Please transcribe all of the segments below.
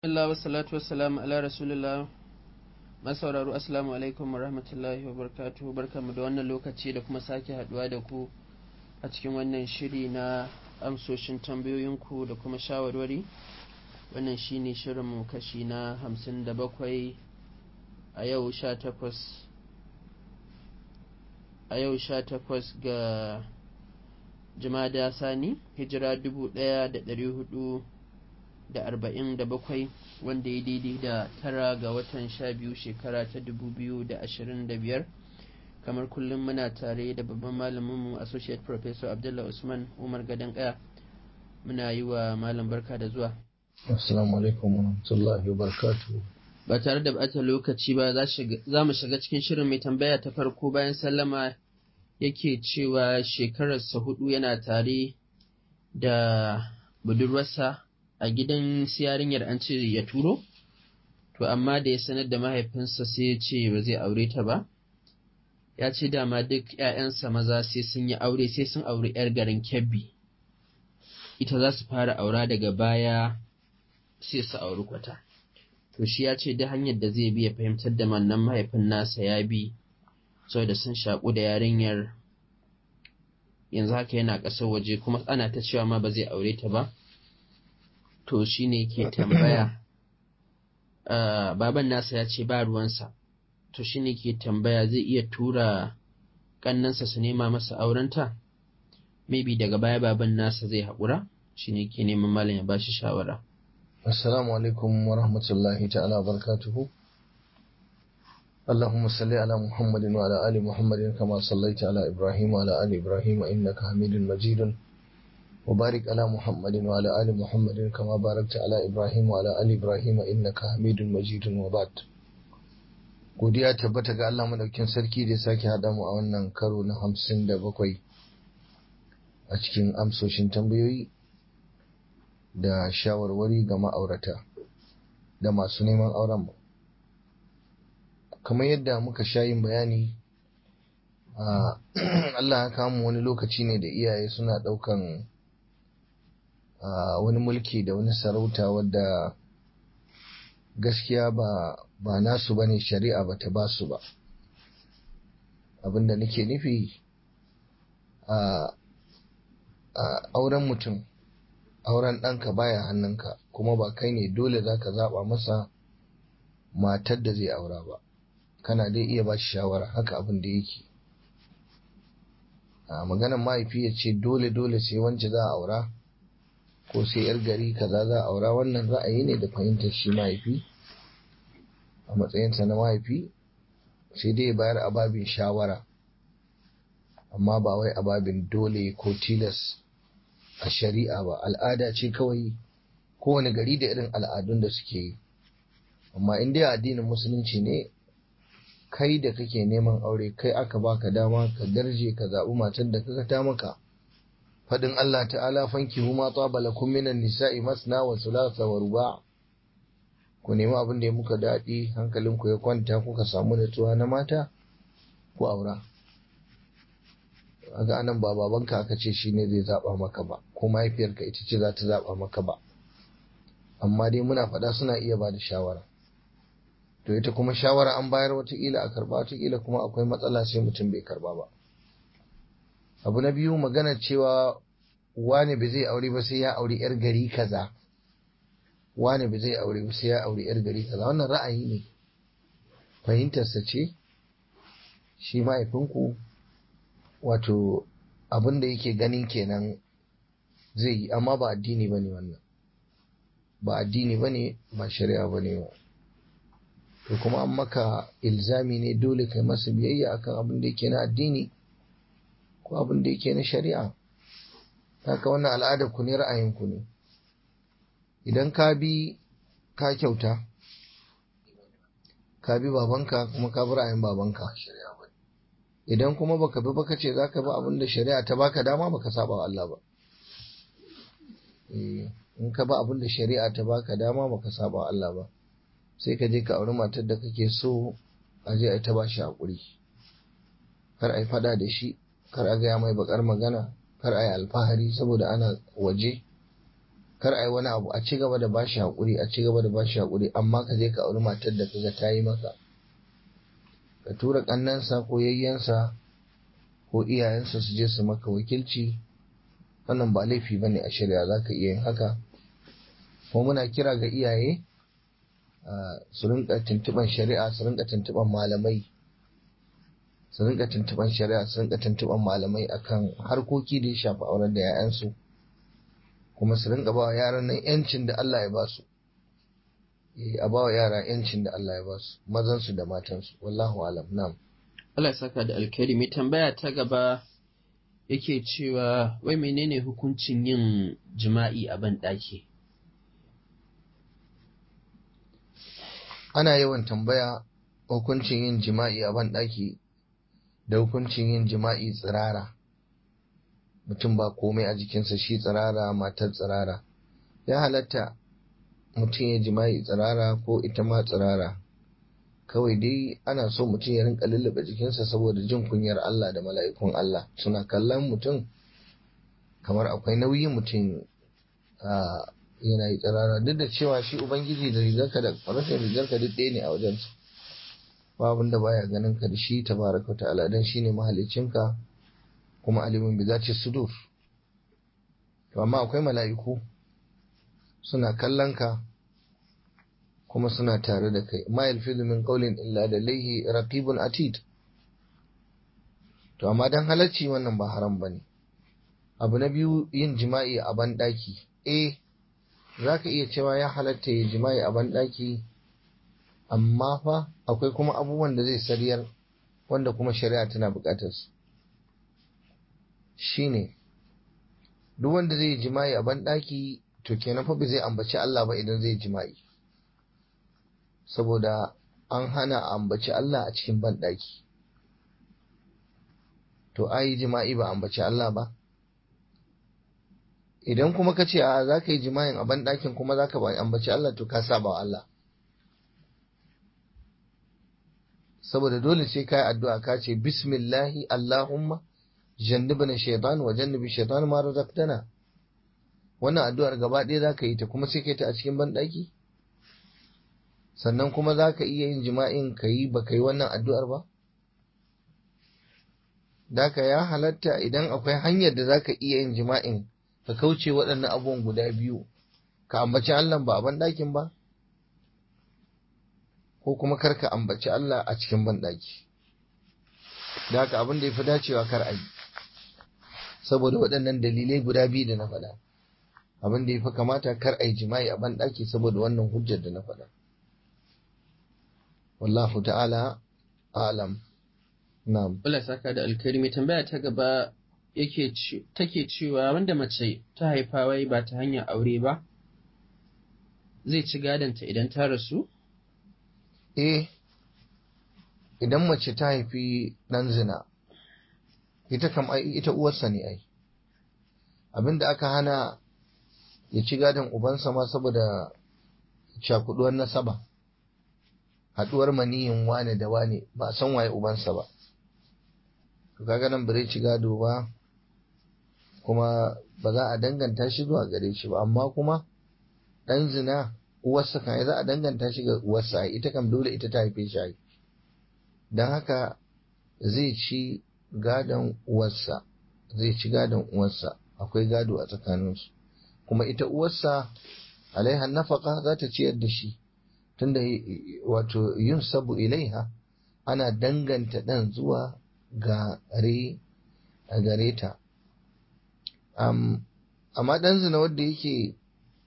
Allah wa salatu wa salam ala rasulullah masauraro assalamu alaikum wa rahmatullahi wa barakatuhu barkamu da wannan lokaci da kuma sake haduwa da ku a cikin wannan shiri na amsoshin tambayoyinku da kuma shawarwari wannan shine shirinmu kashi na hamsin da bakwai a yau sha takwas a yau sha takwas ga jumada sani hijira dubu ɗaya da ɗari hudu da arba'in da bakwai wanda ya daidai da tara ga watan sha biyu shekara ta dubu biyu da ashirin da biyar kamar kullum muna tare da babban malaminmu associate professor abdullah usman umar gadon kaya muna yi wa malam barka da zuwa assalamu alaikum wa rahmatullahi wa barakatuhu ba tare da bata lokaci ba za mu shiga cikin shirin mai tambaya ta farko bayan sallama yake cewa shekararsa hudu yana tare da budurwarsa a gidan yarinyar an ce ya turo to amma da ya sanar da mahaifinsa sai ya ce ba zai aure ta ba ya ce dama duk ‘ya'yansa maza sai sun yi aure sai sun auri ‘yar garin kebbi ita za su fara aura daga baya sai su auri kwata to shi ya ce da hanyar da zai bi ya fahimtar da mannan mahaifin nasa ya bi saboda sun shaƙu da yarinyar yanzu haka yana ƙasar waje kuma ana ta cewa ma ba zai aure ta ba to shi ne ke tambaya baban nasa ya ce ba ruwansa to shi ne ke tambaya zai iya tura ƙannansa su nema masa aurenta maybe daga baya baban nasa zai haƙura shi ne ke neman malam ya ba shi shawara assalamu alaikum wa rahmatullahi ta'ala barakatuhu اللهم صل على محمد وعلى آل محمد كما صليت على إبراهيم وعلى آل إبراهيم إنك حميد مجيد وبارك على محمد وعلى آل محمد كما باركت على إبراهيم وعلى آل إبراهيم إنك حميد مجيد وبعد godiya tabbata ga Allah madaukin sarki da sake haɗa mu a wannan karo na hamsin da bakwai a cikin amsoshin tambayoyi da shawarwari ga ma'aurata da masu neman auren mu kamar yadda muka sha yin bayani Allah ya kama wani lokaci ne da iyaye suna ɗaukan wani mulki da wani sarauta wadda gaskiya ba ba nasu ba ne shari'a ba ta ba su ba abinda nake nufi a auren mutum auren ɗanka baya hannunka kuma ba kai ne dole za ka zaɓa masa matar da zai aura ba kana dai iya ba shi shawara haka abin da yake a maganar mahaifi ya ce dole dole sai wance za a aura ko sai yar gari kaza za a aura wannan ra'ayi ne da fahimtar shi mahaifi a matsayinsa na mahaifi sai dai bayar a babin shawara amma ba wai a babin dole ko tilas a shari'a ba al'ada ce kawai kowane gari da irin al'adun da suke yi amma in dai addinin musulunci ne kai da kake neman aure kai aka baka dama ka darje ka zaɓi matar da kaga ta maka faɗin Allah ta'ala fanki huma tsaba lakum minan nisa'i masna wa thulatha wa ruba' ku nemi abin da ya muka daɗi hankalinku ya kwanta kuka samu natsuwa na mata ku aura aga anan ba babanka aka ce shine zai zaɓa maka ba ko mahaifiyarka ita ce za ta zaɓa maka ba amma dai muna faɗa suna iya ba da shawara to ita kuma shawara an bayar watakila a karba watakila kuma akwai matsala sai mutum bai karba ba abu na biyu magana cewa wane bai zai aure ba sai ya aure yar gari kaza wane bai zai aure ba sai ya aure yar gari kaza wannan ra'ayi ne fahimtarsa ce shi mahaifinku wato abin da yake ganin kenan zai yi amma ba addini bane wannan ba addini bane ba shari'a bane ba to kuma an maka ilzami ne dole kai masa biyayya akan abin da yake na addini ko abin da yake na shari'a haka wannan al'adar ku ne ra'ayin ku ne idan ka bi ka kyauta ka bi babanka kuma ka bi ra'ayin babanka idan kuma baka bi baka ce zaka bi abin da shari'a ta baka dama baka saba wa Allah ba in ka bi abin da shari'a ta baka dama baka saba wa Allah ba sai ka je ka auri matar da kake so a je a ta ba shi haƙuri kar a yi fada da shi kar a gaya mai bakar magana kar a yi alfahari saboda ana waje kar a yi wani abu a ci gaba da bashi haƙuri a ci gaba da bashi haƙuri amma ka je ka auri matar da kaga ta yi maka ka tura ƙannansa ko yayyansa ko iyayensa su je su maka wakilci wannan ba laifi ba ne a shari'a za ka iya yin haka ko muna kira ga iyaye su rinka tuntuɓan shari'a su rinka tuntuɓan malamai su rinka tuntuɓan shari'a su rinka tuntuɓan malamai akan harkoki da ya shafi auren da 'ya'yansu kuma su rinka ba wa yaran nan 'yancin da Allah ya ba su a ba wa yara 'yancin da Allah ya ba su mazansu da matansu wallahu alam na'am Allah ya saka da alkhairi mai tambaya ta gaba yake cewa wai menene hukuncin yin jima'i a ban ɗaki ana yawan tambaya hukuncin yin jima'i a ban ɗaki da hukuncin yin jima'i tsirara mutum ba komai a jikinsa shi tsirara matar tsirara ya halatta mutum ya jima'i tsirara ko ita ma tsirara kawai dai ana so mutum ya rinka lullube jikinsa saboda jin kunyar Allah da mala'ikun Allah suna kallon mutum kamar akwai nauyi mutum yana yi tsirara duk da cewa shi ubangiji da rigarka da rashin rigarka duk ɗaya ne a wajensa ba abin da baya ganin ka da shi tabaraka ta'ala dan shine mahaliccinka kuma alimin bi zati sudur to amma akwai mala'iku suna kallon ka kuma suna tare da kai ma yalfizu min qawlin illa da laihi raqibun atid to amma dan halacci wannan ba haram bane abu na biyu yin jima'i a ban daki eh zaka iya cewa ya halatta yin jima'i a ban daki amma fa akwai kuma abubuwan da zai sariyar wanda kuma shari'a tana bukatar su shine duk wanda zai jima'i a ban daki to kenan fa ba zai ambaci Allah ba idan zai jima'i saboda an hana ambaci Allah a cikin banɗaki. To, ayi jima'i ba ambaci Allah ba? Idan kuma ka ce, a za ka yi jima'in a banɗakin kuma za ka ambaci Allah to ka saba wa Allah. Saboda dole sai ka yi addu'a ka ce, Bismillahi Allahumma, jannibna shaitan wa jannibi shaitan ma razaqtana. Wannan addu'ar gaba ɗaya za ka yi ta kuma sai ka yi ta a cikin banɗaki? sannan kuma za ka iya yin jima'in ka yi ba ka yi wannan addu'ar ba? Daka ya halatta idan akwai hanyar da za ka iya yin jima'in ka kauce waɗannan abubuwan guda biyu, ka ambaci Allah ba a banɗakin ba? Ko kuma kar ka ambaci Allah a cikin banɗaki. Daka abin da ya fi dacewa kar a yi, saboda waɗannan dalilai guda biyu da na faɗa. Abin da ya fi kamata kar a yi jima'i a banɗaki saboda wannan hujjar da na faɗa. wallahu ta'ala alam na'am Allah saka da alkhairi mai tambaya ta gaba yake take cewa wanda mace ta haifa wai ba ta hanyar aure ba zai ci gadonta idan ta rasu eh idan mace ta haifi dan zina ita kam ai ita uwarsa ne ai abinda aka hana ya ci gadon ubansa ma saboda cakuduwar nasaba haɗuwar maniyin wane da wane ba san waye ubansa ba to kaga nan bare ci gado ba kuma ba za a danganta shi zuwa gare shi ba amma kuma ɗan zina uwarsa kan za a danganta shi ga uwarsa ita kam dole ita ta haife shi don haka zai ci gadon uwarsa zai ci gadon uwarsa akwai gado a tsakaninsu kuma ita uwarsa alaiha nafaka za ta ciyar da shi tunda wato yin sabu ilaiha ana danganta ɗan zuwa gare a gare ta amma ɗan zina wanda yake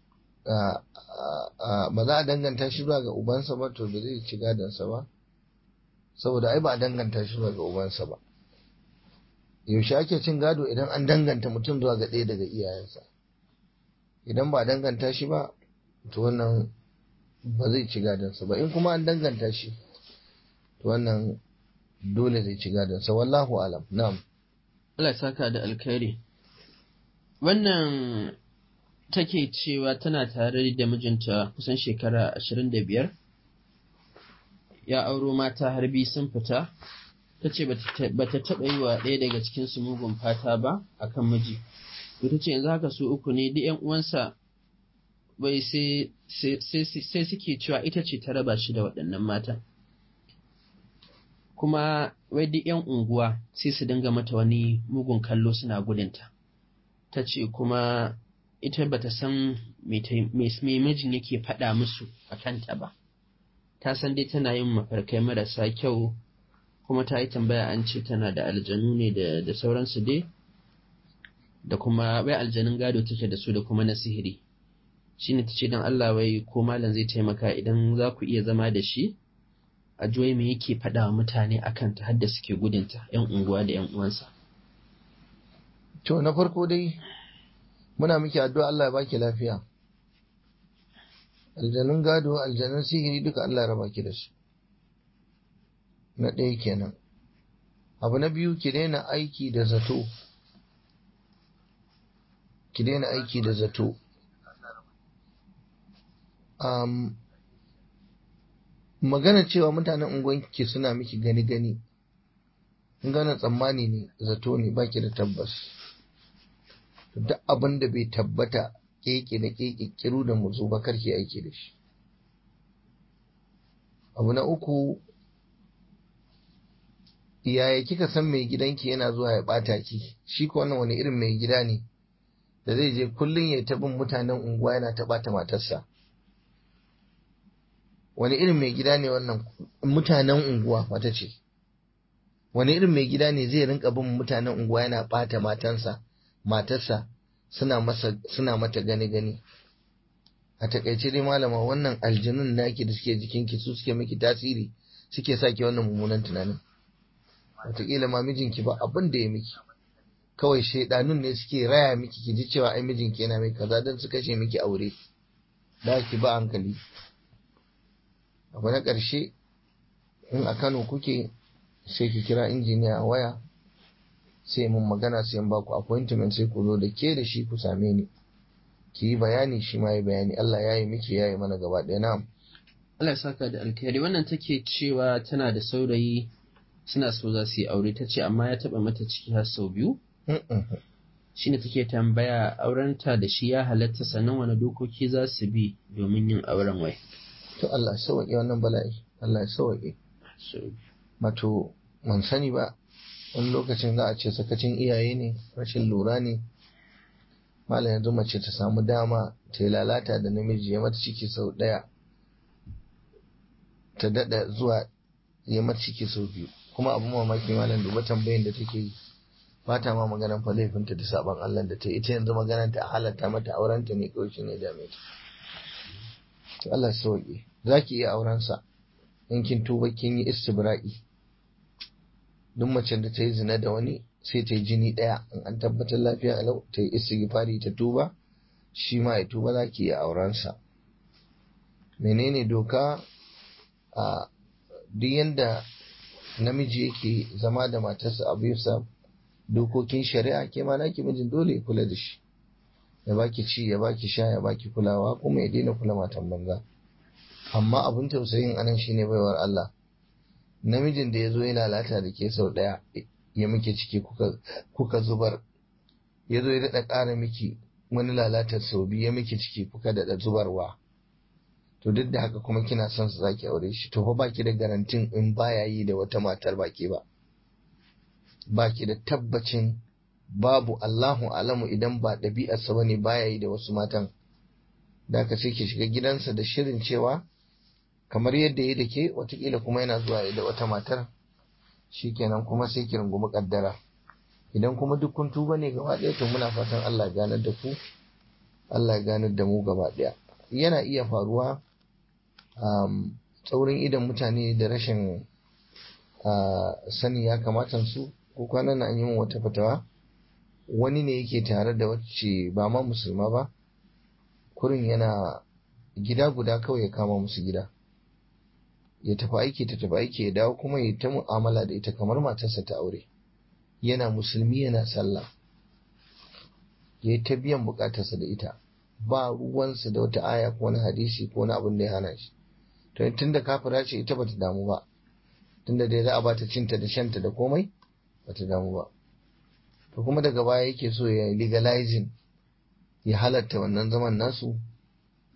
ba za a danganta shi zuwa ga ubansa ba to ba zai ci gadonsa ba saboda ai ba a danganta shi zuwa ga ubansa ba yaushe ake cin gado idan an danganta mutum zuwa ga ɗaya daga iyayensa idan ba a danganta shi ba to wannan ba zai ci gadonsa ba in kuma an danganta shi to wannan dole zai ci gadonsa wallahu alam na'am Allah saka da alkhairi wannan take cewa tana tare da mijinta kusan shekara ashirin da biyar ya auro mata har biyu sun fita ta ce ba ta taɓa yi wa ɗaya daga cikinsu mugun fata ba a kan miji ta ce yanzu haka su uku ne duk 'yan uwansa wai sai sai suke cewa ita ce ta raba shi da waɗannan matan kuma wai duk 'yan unguwa sai su dinga mata wani mugun kallo suna gudunta ta ce kuma ita bata san me mijin yake faɗa musu a kanta ba ta san dai tana yin mafarkai marasa kyau kuma ta yi tambaya an ce tana da aljanu ne da sauransu dai da kuma wai aljanun gado take da su da kuma na sihiri shine ta ce don Allah wai ko malam zai taimaka idan za ku iya zama da shi a juwai me yake faɗa wa mutane akan ta hadda suke gudunta yan unguwa da yan uwansa to na farko dai muna miki addu'a Allah ya baki lafiya aljanun gado aljanun sihiri duka Allah ya raba ki da su na ɗaya kenan abu na biyu ki daina aiki da zato ki daina aiki da zato um, magana cewa mutanen unguwanki suna miki gani gani gana tsammani ne zato ne baki da tabbas duk abin da bai tabbata keke da keke kiru da muzu ba karki aiki da shi abu na uku yaya kika san mai gidanki yana zuwa ya bata ki shi ko wannan wani irin mai gida ne da zai je kullum ya ta bin mutanen unguwa yana ta bata matarsa wani irin mai gida ne wannan mutanen unguwa mata ce wani irin mai gida ne zai rinka bin mutanen unguwa yana bata matansa matarsa suna masa suna mata gani gani a takaice dai malama wannan aljanun naki da suke jikinki su suke miki tasiri suke saki wannan mummunan tunanin wataƙila ma mijinki ba abin da ya miki kawai shaidanun ne suke raya miki ki ji cewa ai mijinki yana mai kaza don su kashe miki aure da ki ba hankali abu na ƙarshe in a Kano kuke sai ki kira injiniya a waya sai mun magana sai ba ku appointment sai ku zo da ke da shi ku same ni ki yi bayani shi ma yi bayani Allah ya yi miki ya yi mana gaba ɗaya na Allah ya saka da alkhairi wannan take cewa tana da saurayi suna so za su yi aure ta ce amma ya taɓa mata ciki har sau biyu shine take tambaya aurenta da shi ya halatta sannan wani dokoki za su bi domin yin auren wai to Allah ya sauke wannan bala'i Allah ya sauke mato man sani ba wani lokacin za a ce sakacin iyaye ne rashin lura ne malam yanzu mace ta samu dama ta yi lalata da namiji ya mata ciki sau ɗaya ta daɗa zuwa ya mata ciki sau biyu kuma abu mamaki malam duba tambayin da take yi ba ta ma maganan fa laifinta da saban Allah da ta ita yanzu maganan ta halatta mata aurenta ne kawai shi ne dame ta to Allah sauke za ki iya auren sa in kin tuba kin yi istibra'i duk macen da ta yi zina da wani sai ta yi jini ɗaya in an tabbatar lafiya alau ta yi istighfari ta tuba shi ma ya tuba za ki iya auren sa menene doka a duk yanda namiji yake zama da matarsa a bisa dokokin shari'a ke ma naki mijin dole ya kula da shi ya baki ci ya baki sha ya baki kulawa kuma ya daina kula matan banza amma abin tausayin anan shine baiwar Allah namijin da ya zo ya lalata da ke sau ɗaya ya muke ciki kuka zubar ya zo ya daɗa ƙara miki wani lalatar sau biyu ya miki ciki kuka daɗa zubarwa to duk da haka kuma kina son su zaki aure shi to fa baki da garantin in baya yi da wata matar baki ba baki da tabbacin babu Allahu alamu idan ba ɗabi'arsa bane baya yi da wasu matan da ka sai ki shiga gidansa da shirin cewa kamar yadda ya da ke watakila kuma yana zuwa da wata matar shikenan kuma sai ki rungumi kaddara idan kuma duk kun tuba ne gaba ɗaya to muna fatan Allah ya ganar da ku Allah ya ganar da mu gaba ɗaya yana iya faruwa um, tsaurin idan mutane da rashin uh, sani ya kamata su ko kwanan an yi min wata fatawa wani ne yake tare da wacce ba ma musulma ba kurin yana gida guda kawai ya kama musu gida ya tafi aiki ta tafi aiki ya dawo kuma ya ta mu'amala da ita kamar matarsa ta aure yana musulmi yana sallah ya yi ta biyan bukatarsa da ita ba ruwansa da wata aya ko wani hadisi ko wani abin da ya hana shi to tun da kafira ce ita bata damu ba tunda dai za a bata cinta da shanta da komai bata damu ba to kuma daga baya yake so ya legalizing ya halatta wannan zaman nasu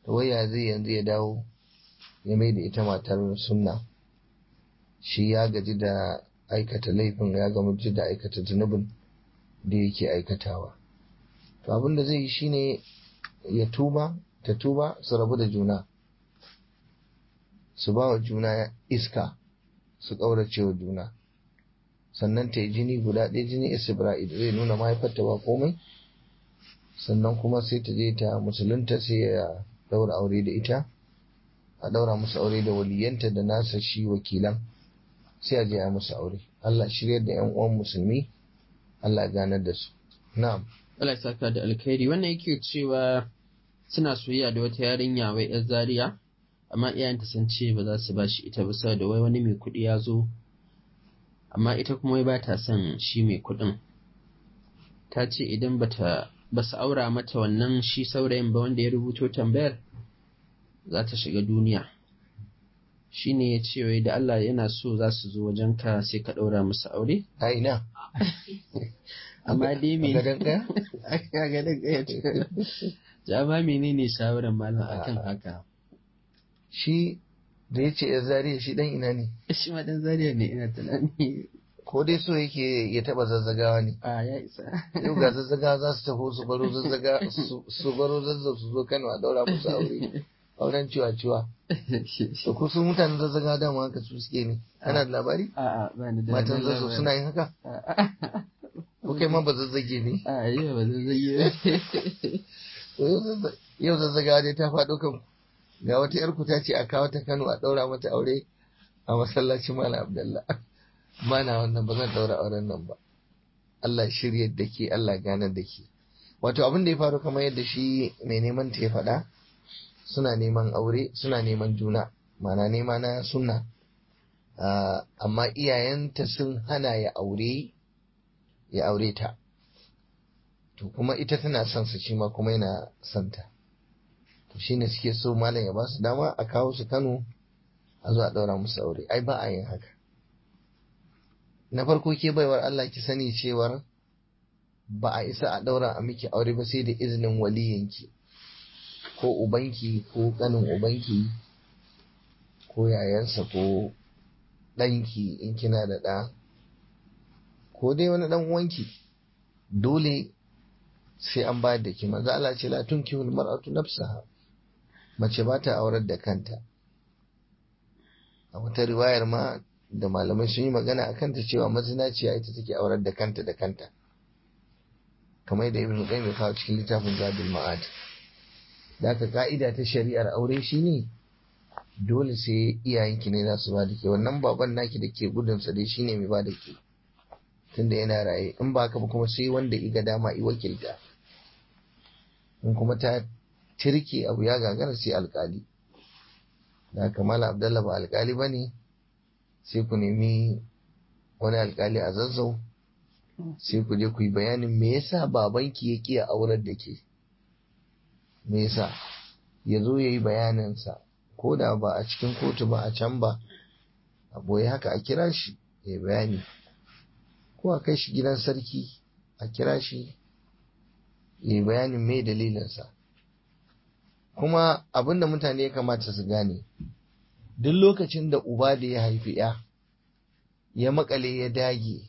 to waya zai yanzu ya dawo ya mai da ita matar sunna shi ya gaji da aikata laifin ya gaji da aikata zunubin da yake aikatawa to abin da zai yi shine ya tuba ta tuba su rabu da juna su ba wa juna iska su ƙaurace wa juna sannan ta yi jini guda ɗaya jini isibra'id zai nuna mahaifarta ba komai sannan kuma sai ta je ta musulunta sai ya daura aure da ita a daura musu aure da waliyanta da nasa shi wakilan sai a je a musu aure Allah shiryar da 'yan uwan musulmi Allah ganar da su na'am Allah ya saka da alkhairi wannan yake cewa suna soyayya da wata yarinya wai yar zaria amma iyayenta sun ce ba za su ba shi ita ba saboda wai wani mai kuɗi ya zo amma ita kuma wai ba ta son shi mai kuɗin ta ce idan bata ba su aura mata wannan shi saurayin ba wanda ya rubuto tambayar za ta shiga duniya shi ne ya ce wai da Allah yana so za su zo wajenka sai ka ɗaura musu aure a ina amma dai me gadon ɗaya a gadon ɗaya jama menene shawarar malam akan haka shi da ya ce ya zariya shi dan ina ne shi ma dan zariya ne ina tunani ko dai so yake ya taba zazzagawa ne a ya isa yau ga zazzagawa za su taho su baro zazzaga su baro zazzab su zo Kano a daura musu aure auren ciwa ciwa to ko su mutanen zazzaga dama haka su suke ne kana da labari a a ba ni da matan zazzab suna yin haka ko kai ma ba zazzage ne a yi ba zazzage yau zazzagawa dai ta faɗo kan ga wata yar ku ta ce a kawo ta Kano a daura mata aure a masallacin Malam Abdullah mana wannan ba zan daura auren nan ba Allah shirya da ke Allah ganar da ke wato abin da ya faru kamar yadda shi mai neman ta ya faɗa suna neman aure suna neman juna mana nema na sunna amma iyayenta sun hana ya aure ya aure ta to kuma ita tana son su shi ma kuma yana son ta to shine suke so malam ya ba su dama a kawo su Kano a zo a daura musu aure ai ba a yin haka na farko ke baiwar Allah ki sani cewar ba a isa a daura a miki aure ba sai da izinin waliyanki ko ubanki ko kanin ubanki ko yayansa ko ɗanki in kina da ɗa ko dai wani ɗan uwanki dole sai an bayar da ki manzo Allah ce la tunkihul mar'atu nafsaha mace ba ta aurar da kanta a wata riwayar ma da malamai sun yi magana a kanta cewa mazinaciya ita take aurar da kanta da kanta kamar da ibn qayyim ya kawo cikin littafin zadul ma'ad da aka ka'ida ta shari'ar aure shine dole sai iyayenki ne za su ba da ke wannan baban naki da ke gudun sa dai shine mai ba da ke tunda yana raye in ba haka ba kuma sai wanda iga dama i wakilta in kuma ta tirke abu ya gagara sai alkali da haka mala abdallah ba alkali ba ne sai ku nemi wani alkali a zazzau sai ku je ku yi bayanin me yasa babanki ya kiya aurar da ke me yasa ya zo ya yi bayaninsa ko da ba a cikin kotu ba a can ba a boye haka a kira shi ya bayani ko a kai shi gidan sarki a kira shi ya yi bayanin me dalilinsa kuma abin da mutane ya kamata su gane duk lokacin da uba da ya haifi ya ya makale ya dage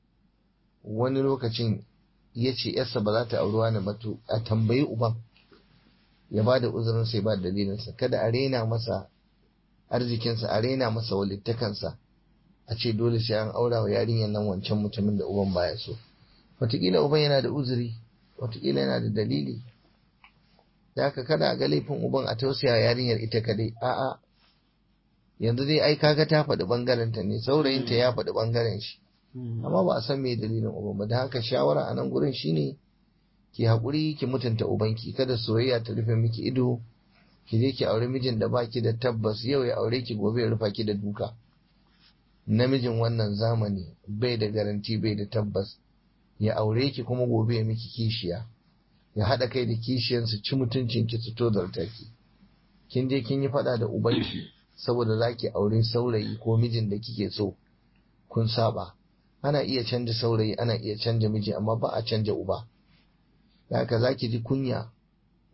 wani lokacin ya ce yarsa ba za ta auri wani ba to a tambayi uban ya ba da uzurin sai ba dalilinsa kada a rena masa arzikinsa a rena masa walittakansa a ce dole sai an aura wa yarinyar nan wancan mutumin da uban baya so wataƙila uban yana da uzuri wataƙila yana da dalili da haka kada a ga laifin uban a tausaya yarinyar ita kadai a'a yanzu dai ai kaga ta faɗi bangaren ta ne saurayinta ya faɗi bangaren shi amma ba a san me dalilin uban ba da haka shawara a nan gurin shine ki haƙuri ki mutunta ubanki kada soyayya ta rufe miki ido ki je ki aure mijin da baki da tabbas yau ya aure ki gobe ya rufa ki da duka namijin wannan zamani bai da garanti bai da tabbas ya aure ki kuma gobe ya miki kishiya ya haɗa kai da kishiyansu ci mutuncin ki su tozarta ki kin je kin yi faɗa da ubanki saboda za ki aure saurayi ko mijin da kike so kun saba ana iya canja saurayi ana iya canja miji amma ba a canja uba da haka za ki ji kunya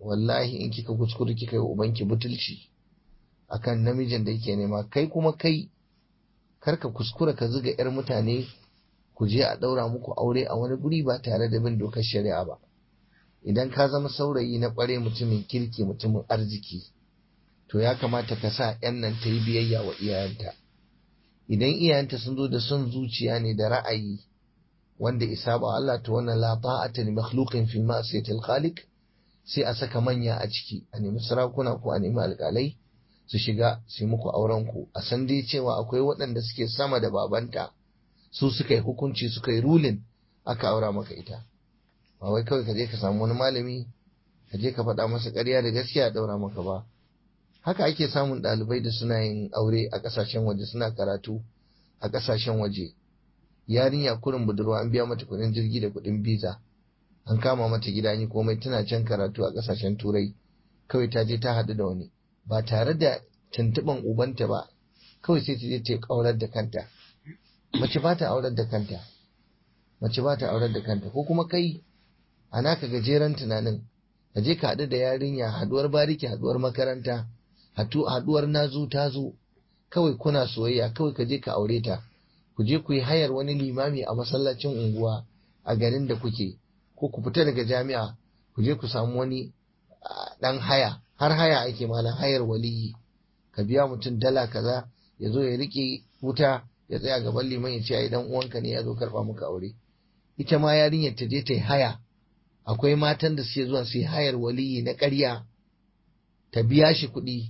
wallahi in kika kuskure kika yi ubanki butulci akan namijin da yake nema kai kuma kai karka kuskura ka zuga yar mutane ku je a ɗaura muku aure a wani guri ba tare da bin dokar shari'a ba idan ka zama saurayi na ƙware mutumin kirki mutumin arziki to ya kamata ka sa yan nan ta yi biyayya wa iyayenta idan iyayenta sun zo da son zuciya ne da ra'ayi wanda isa ba Allah to wannan la ta'ata li makhluqin fi ma'siyatil khaliq sai a saka manya a ciki a nemi sarakuna ko a nemi alƙalai su shiga su yi muku auren ku a san dai cewa akwai waɗanda suke sama da babanta su suka yi hukunci suka yi rulin aka aura maka ita ba wai kawai ka je ka samu wani malami ka je ka faɗa masa ƙarya da gaskiya a ɗaura maka ba haka ake samun ɗalibai da suna yin aure a ƙasashen waje suna karatu a ƙasashen waje yarinya kurin budurwa an biya mata kuɗin jirgi da kuɗin biza an kama mata gida ni komai tana can karatu a ƙasashen turai kawai ta je ta haɗu da wani ba tare da tuntuɓan ubanta ba kawai sai ta je ta ƙaurar da kanta mace ba ta aurar da kanta mace ba ta aurar da kanta ko kuma kai a naka gajeren tunanin ka je ka haɗu da yarinya haɗuwar bariki haɗuwar makaranta haɗuwar nazo ta zo kawai kuna soyayya kawai ka je ka aure ta ku je ku yi hayar wani limami a masallacin unguwa a garin da kuke ko ku fita daga jami'a ku je ku samu wani ɗan haya har haya ake malam hayar waliyi ka biya mutum dala kaza ya zo ya riƙe wuta ya tsaya gaban liman ya ce ai dan uwanka ne ya zo karɓa muka aure ita ma yarinyar ta je ta yi haya akwai matan da suke zuwa su yi hayar waliyi na ƙarya ta biya shi kuɗi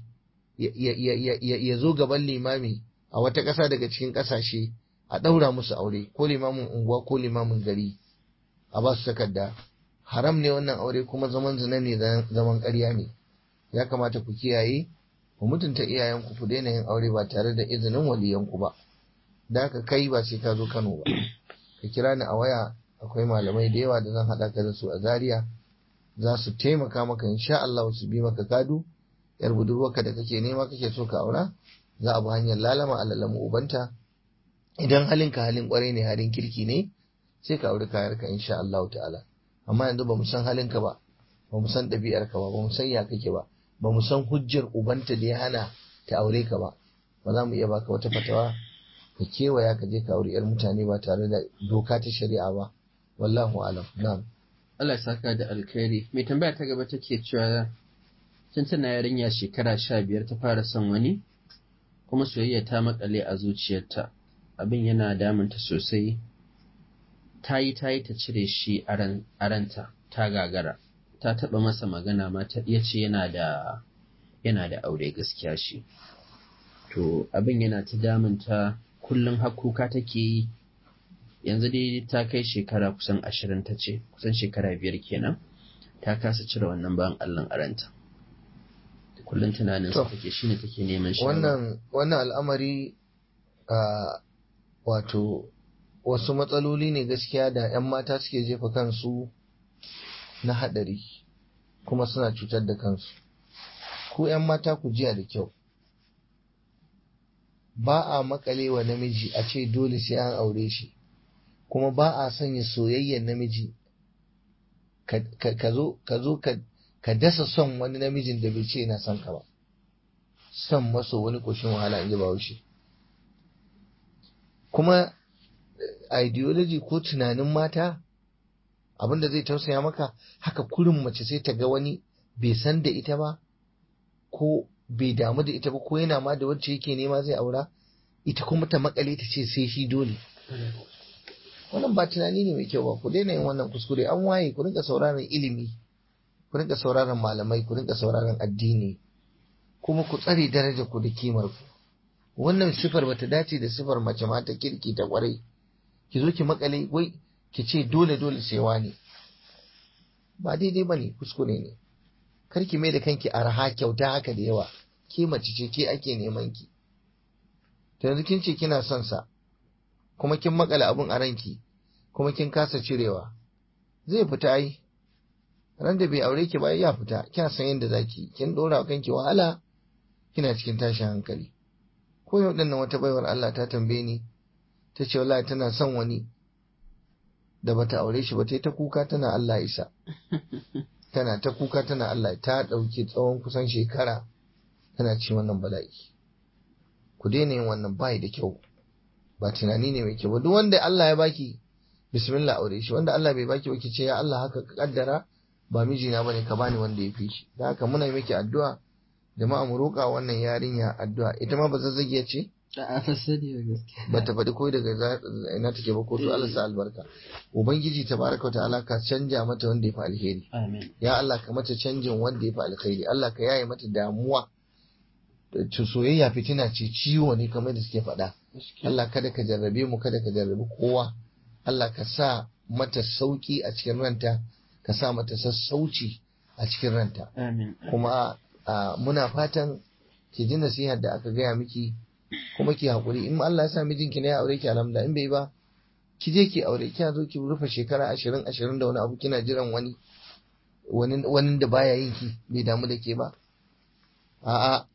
ya zo gaban limami a wata ƙasa daga cikin ƙasashe a ɗaura musu aure ko limamin unguwa ko limamin gari a ba su takarda haram ne wannan aure kuma zaman zina ne zaman ƙarya ne ya kamata ku kiyaye ku mutunta iyayenku ku daina yin aure ba tare da izinin waliyanku ba da haka kai ba sai ka zo Kano ba ka kira ni a waya akwai malamai da yawa da zan haɗa ka da su a Zaria za su taimaka maka insha Allah su bi maka kadu yar budurwarka da kake nema kake so ka aura za a bi hanyar lalama a lalamu ubanta idan halinka halin kwarai ne halin kirki ne sai ka auri kayarka insha Allah ta'ala amma yanzu ba mu san halinka ba ba mu san ɗabi'arka ba ba mu san ya kake ba ba mu san hujjar ubanta da ya hana ta aure ka ba ba za mu iya baka wata fatawa ka kewaya ka je ka auri yar mutane ba tare da doka ta shari'a ba wallahu alam na'am Allah ya saka da alkhairi mai tambaya ta gaba take cewa tun tana yarinya shekara sha biyar ta fara son wani kuma soyayya ta makale a zuciyarta abin yana damunta sosai ta yi ta yi ta cire shi a ranta ta gagara ta taɓa masa magana ma ta ya ce yana da yana da aure gaskiya shi to abin yana ta damunta kullum hakuka take yi yanzu dai ta kai shekara kusan ashirin ta ce kusan shekara biyar kenan ta kasa cire wannan bayan allon aranta kullum tunanin sa take shine take neman shi wannan wannan al'amari a wato wasu matsaloli ne gaskiya da 'yan mata suke jefa kansu na haɗari kuma suna cutar da kansu ku 'yan mata ku jiya da kyau ba a makale wa namiji a ce dole sai an aure shi kuma ba a sanya soyayyar namiji ka zo ka dasa son wani namijin da bai ce yana son ka ba son maso wani ƙoshin wahala in ji bahaushe kuma ideology ko tunanin mata abinda zai tausaya maka haka kurin mace sai ta ga wani bai san da ita ba ko bai damu da ita ba ko yana ma da wacce yake nema zai aura ita kuma ta makale ta ce sai shi dole wannan ba tunani ne mai kyau ba ku daina yin wannan kuskure an waye ku rinka sauraron ilimi ku rinka sauraron malamai ku rinka sauraron addini kuma ku tsare daraja ku da kimar ku wannan sifar bata dace da sifar mace ma ta kirki ta kwarai ki zo ki makale wai ki ce dole dole sai wani ba daidai bane kuskure ne kar ki mai da kanki arha kyauta haka da yawa ke mace ce ke ake neman ki to yanzu kin ce kina son sa kuma kin makale abun a ranki kuma kin kasa cirewa zai fita ai ran da bai aure ki ba ya fita kina san yadda zaki kin dora kanki wahala kina cikin tashin hankali ko yau dinnan wata baiwar Allah ta tambaye ni ta ce wallahi tana son wani da bata aure shi ba ta ta kuka tana Allah isa tana ta kuka tana Allah ta ɗauki tsawon kusan shekara tana ci wannan bala'i ku daina yin wannan bai da kyau ba tunani ne mai kyau ba duk wanda Allah ya baki bismillah aure shi wanda Allah bai baki ba ki ce ya Allah haka ka kaddara ba mijina bane ka bani wanda ya fi shi da haka muna miki addu'a jama'a mu roƙa wannan yarinya addu'a ita ma ba zazzagiya ce a fasadi da gaskiya ba ta faɗi ko daga ina take ba ko to Allah sa albarka ubangiji tabaraka ta'ala ka canja mata wanda ya fi alheri amin ya Allah ka mata canjin wanda ya fi alheri Allah ka yaye mata damuwa to soyayya fitina ce ciwo ne kamar da suke faɗa Allah kada ka jarrabe mu kada ka jarrabe kowa Allah ka sa mata sauki a cikin ranta ka sa mata sassauci a cikin ranta amin kuma muna fatan ki ji nasihar da aka gaya miki kuma ki haƙuri in Allah ya sa mijinki ne ya aure ki alhamdulillah in bai ba ki je ki aure kina zo ki rufe shekara ashirin ashirin da wani abu kina jiran wani wani wani da baya yin ki bai damu da ke ba a'a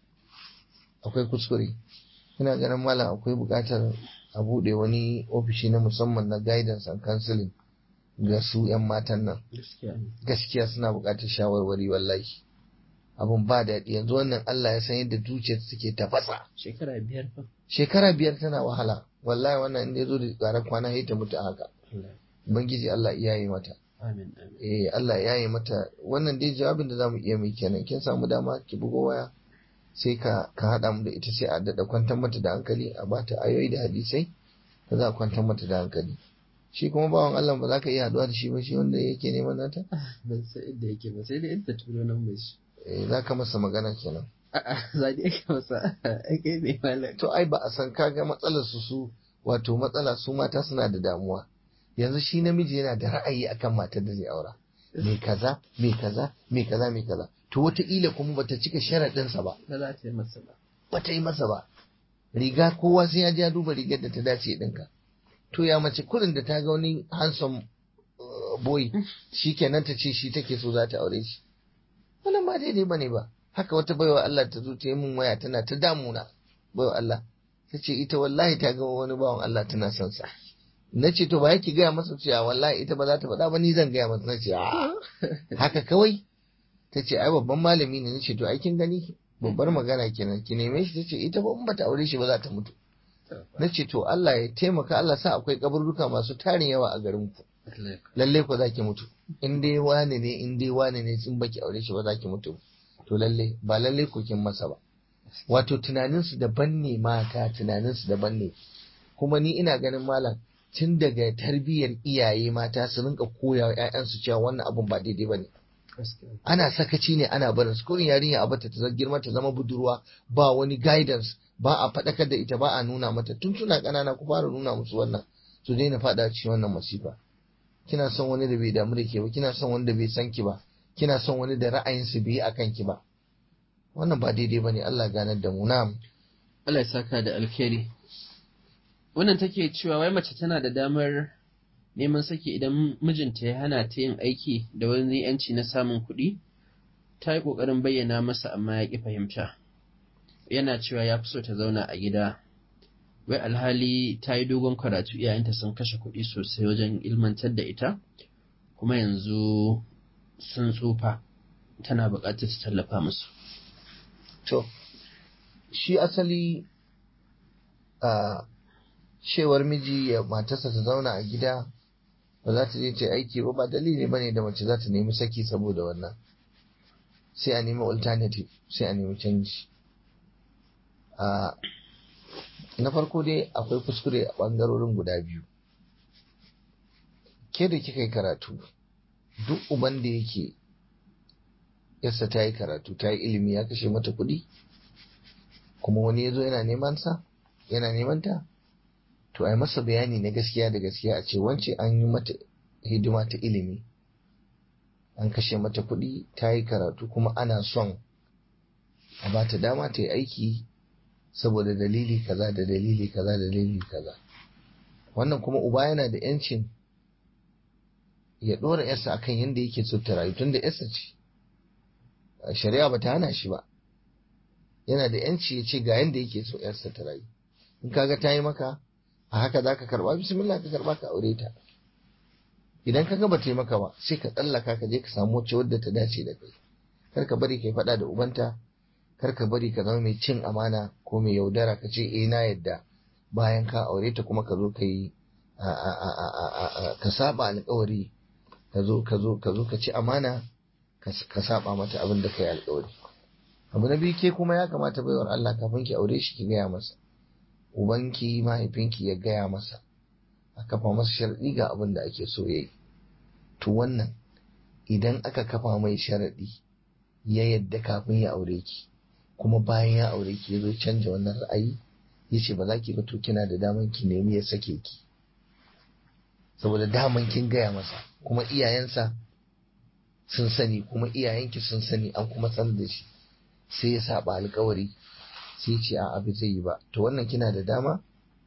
akwai kuskure ina ganin malam akwai buƙatar a buɗe wani ofishi na musamman na guidance and counseling ga su 'yan matan nan gaskiya gaskiya suna buƙatar shawarwari wallahi abun ba daɗi yanzu wannan Allah ya san yadda zuciyar suke tafasa shekara biyar fa shekara biyar tana wahala wallahi wannan in ya zo da tsara kwana ya ta mutu a haka ubangiji Allah ya yi mata amin amin eh Allah ya yi mata wannan dai jawabin da zamu iya mai kenan kin samu dama ki bugo waya sai ka ka hada mu da ita sai a dada kwantar mata da hankali a bata ayoyi da hadisai da za a kwantar mata da hankali shi kuma bawan Allah ba za ka iya haduwa da shi ba shi wanda yake neman nata ban san inda yake ba sai da inda turo nan mai shi eh za ka masa magana kenan a'a za da yake masa ake ne malam to ai ba a san kaga matsalar su su wato matsala su mata suna da damuwa yanzu shi namiji yana da ra'ayi akan matar da zai aura me kaza me kaza me kaza me kaza to wataƙila kuma bata cika sharaɗinsa ba ba za ta yi masa ba bata yi masa ba riga kowa sai ya je ya duba rigar da ta dace ɗinka to ya mace kurin da ta ga wani handsome uh, boy shi kenan ta ce shi take so za ta aure shi wannan ba daidai bane ba haka wata baiwa Allah ta zo ta yi min waya tana ta damuna baiwa Allah ta ce ita wallahi ta ga wani bawan Allah tana son sa na ce to ba yake gaya masa cewa wallahi ita ba za ta faɗa ba ni zan gaya masa na ce a haka kawai ta ce ai babban malami ne na ce to ai kin gani babbar magana kenan ki neme shi ta ce ita ba in bata aure shi ba za ta mutu na ce to Allah ya taimaka Allah sa akwai kaburruka masu tarin yawa a garin ku lalle ku za ki mutu in dai wane ne in dai wane ne sun baki aure shi ba za ki mutu to lalle ba lalle ku kin masa ba wato tunaninsu daban ne mata tunaninsu daban ne kuma ni ina ganin malam tun daga tarbiyyar iyaye mata su rinka koya wa 'ya'yansu cewa wannan abun ba daidai ba ne ana sakaci ne ana barin su kurin yarinya a bata ta girma ta zama budurwa ba wani guidance ba a faɗakar da ita ba a nuna mata tun suna ƙanana ku fara nuna musu wannan su daina faɗa cikin wannan masifa kina son wani da bai damu da ke ba kina son wani da bai san ki ba kina son wani da ra'ayinsu bai akan ki ba wannan ba daidai bane Allah ganar da mu na'am Allah ya saka da alkhairi wannan take cewa wai mace tana da damar neman saki idan mijinta ya hana ta yin aiki da wani yanci na samun kuɗi ta yi ƙoƙarin bayyana masa amma ya ƙi fahimta yana cewa ya fi so ta zauna a gida wai alhali ta yi dogon karatu iyayenta sun kashe kuɗi sosai wajen ilmantar da ita kuma yanzu sun tsufa tana buƙatar ta tallafa musu to shi asali a cewar miji ya matarsa ta zauna a gida ba za ta je ta aiki ba ba dalili bane da mace za ta nemi saki saboda wannan sai a nemi alternative sai a nemi canji a na farko dai akwai kuskure a ɓangarorin guda biyu ke da kika yi karatu duk uban da yake yarsa ta yi karatu ta yi ilimi ya kashe mata kuɗi kuma wani ya zo yana neman sa yana neman ta to a yi masa bayani na gaskiya da gaskiya a ce wance an yi mata hidima ta ilimi an kashe mata kuɗi ta yi karatu kuma ana son a ba ta dama ta yi aiki saboda dalili kaza da dalili kaza da dalili kaza wannan kuma uba yana da yancin ya ɗora yarsa akan yadda yake so ta rayu tun da yarsa ce shari'a ba ta hana shi ba yana da yanci ya ce ga yadda yake so yarsa ta rayu in kaga ta yi maka a haka za ka karba bismillah ka karba ka aure ta idan ka ga ba maka ba sai ka tsallaka ka je ka samu wacce wadda ta dace da kai kar ka bari kai faɗa da ubanta kar ka bari ka zama mai cin amana ko mai yaudara ka ce eh na yadda bayan ka aure ta kuma ka zo ka yi ka saba alkawari ka zo ka zo ka zo ka ci amana ka saba mata abin da kai alkawari abu na biyu ke kuma ya kamata baiwar Allah kafin ki aure shi ki gaya masa ubanki mahaifinki ya gaya masa a kafa masa sharadi ga abin da ake so yayi to wannan idan aka kafa mai sharadi ya yadda kafin ya aure ki kuma bayan ya aure ki ya zo canja wannan ra'ayi ya ce ba za ki ba to kina da daman ki nemi ya sake ki saboda daman kin gaya masa kuma iyayensa sun sani kuma iyayenki sun sani an kuma san da shi sai ya saba alkawari sai ce a abu zai yi ba to wannan kina da dama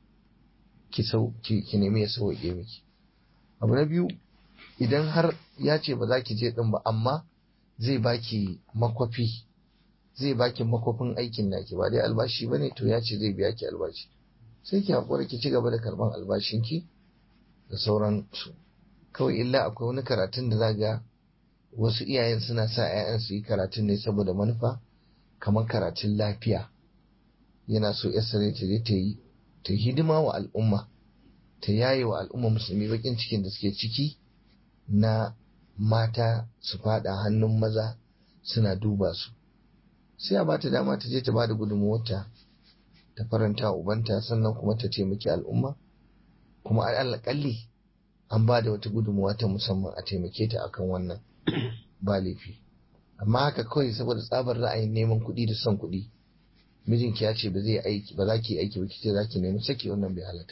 ki sau ki nemi ya sauke miki abu na biyu idan har ya ce ba za ki je din ba amma zai baki makwafi zai baki makwafin aikin naki ba dai albashi bane to ya ce zai biya ki albashi sai ki haƙura ki ci gaba da karban albashinki da sauran su kawai illa akwai wani karatun da za ga wasu iyayen suna sa 'ya'yan su yi karatun ne saboda manufa kamar karatun lafiya yana so yarsa ne ta je ta yi ta hidima wa al'umma ta yaye wa al'umma musulmi bakin cikin da suke ciki na mata su fada hannun maza suna duba su sai a bata dama ta je ta bada gudunmuwarta ta faranta ubanta sannan kuma ta taimaki al'umma kuma alƙalli an ba da wata gudunmuwa ta musamman a taimake ta akan wannan ba laifi amma haka kawai saboda tsabar ra'ayin neman kuɗi da son kuɗi mijinki ya ce ba zai aiki ba za ki aiki ba kice za ki nemi saki wannan bai halatta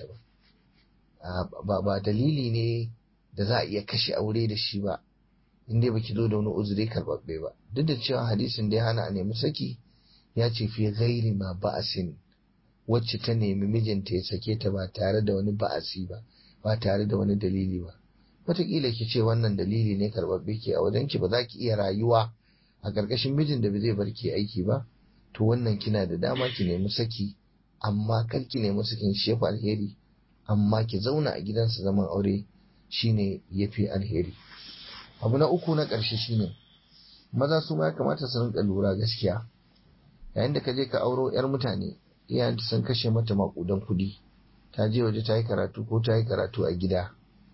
ba ba dalili ne da za a iya kashe aure da shi ba in dai baki zo da wani uzuri karɓaɓɓe ba duk da cewa hadisin da ya hana a nemi saki ya ce fi ghairi ma ba'asin wacce ta nemi mijinta ya sake ta ba tare da wani ba'asi ba ba tare da wani dalili ba wataƙila ki ce wannan dalili ne karɓaɓɓe ke a wajen ki ba za ki iya rayuwa a ƙarƙashin mijin da ba zai bar ki aiki ba to wannan kina da dama ki nemi saki amma kar ki nemi sakin shefa alheri amma ki zauna a gidansa zaman aure shine yafi alheri abu na uku na ƙarshe shine maza su ma ya kamata su rinka lura gaskiya yayin da ka je ka auro yar mutane iyayenta sun kashe mata maƙudan kuɗi ta je waje ta yi karatu ko ta yi karatu a gida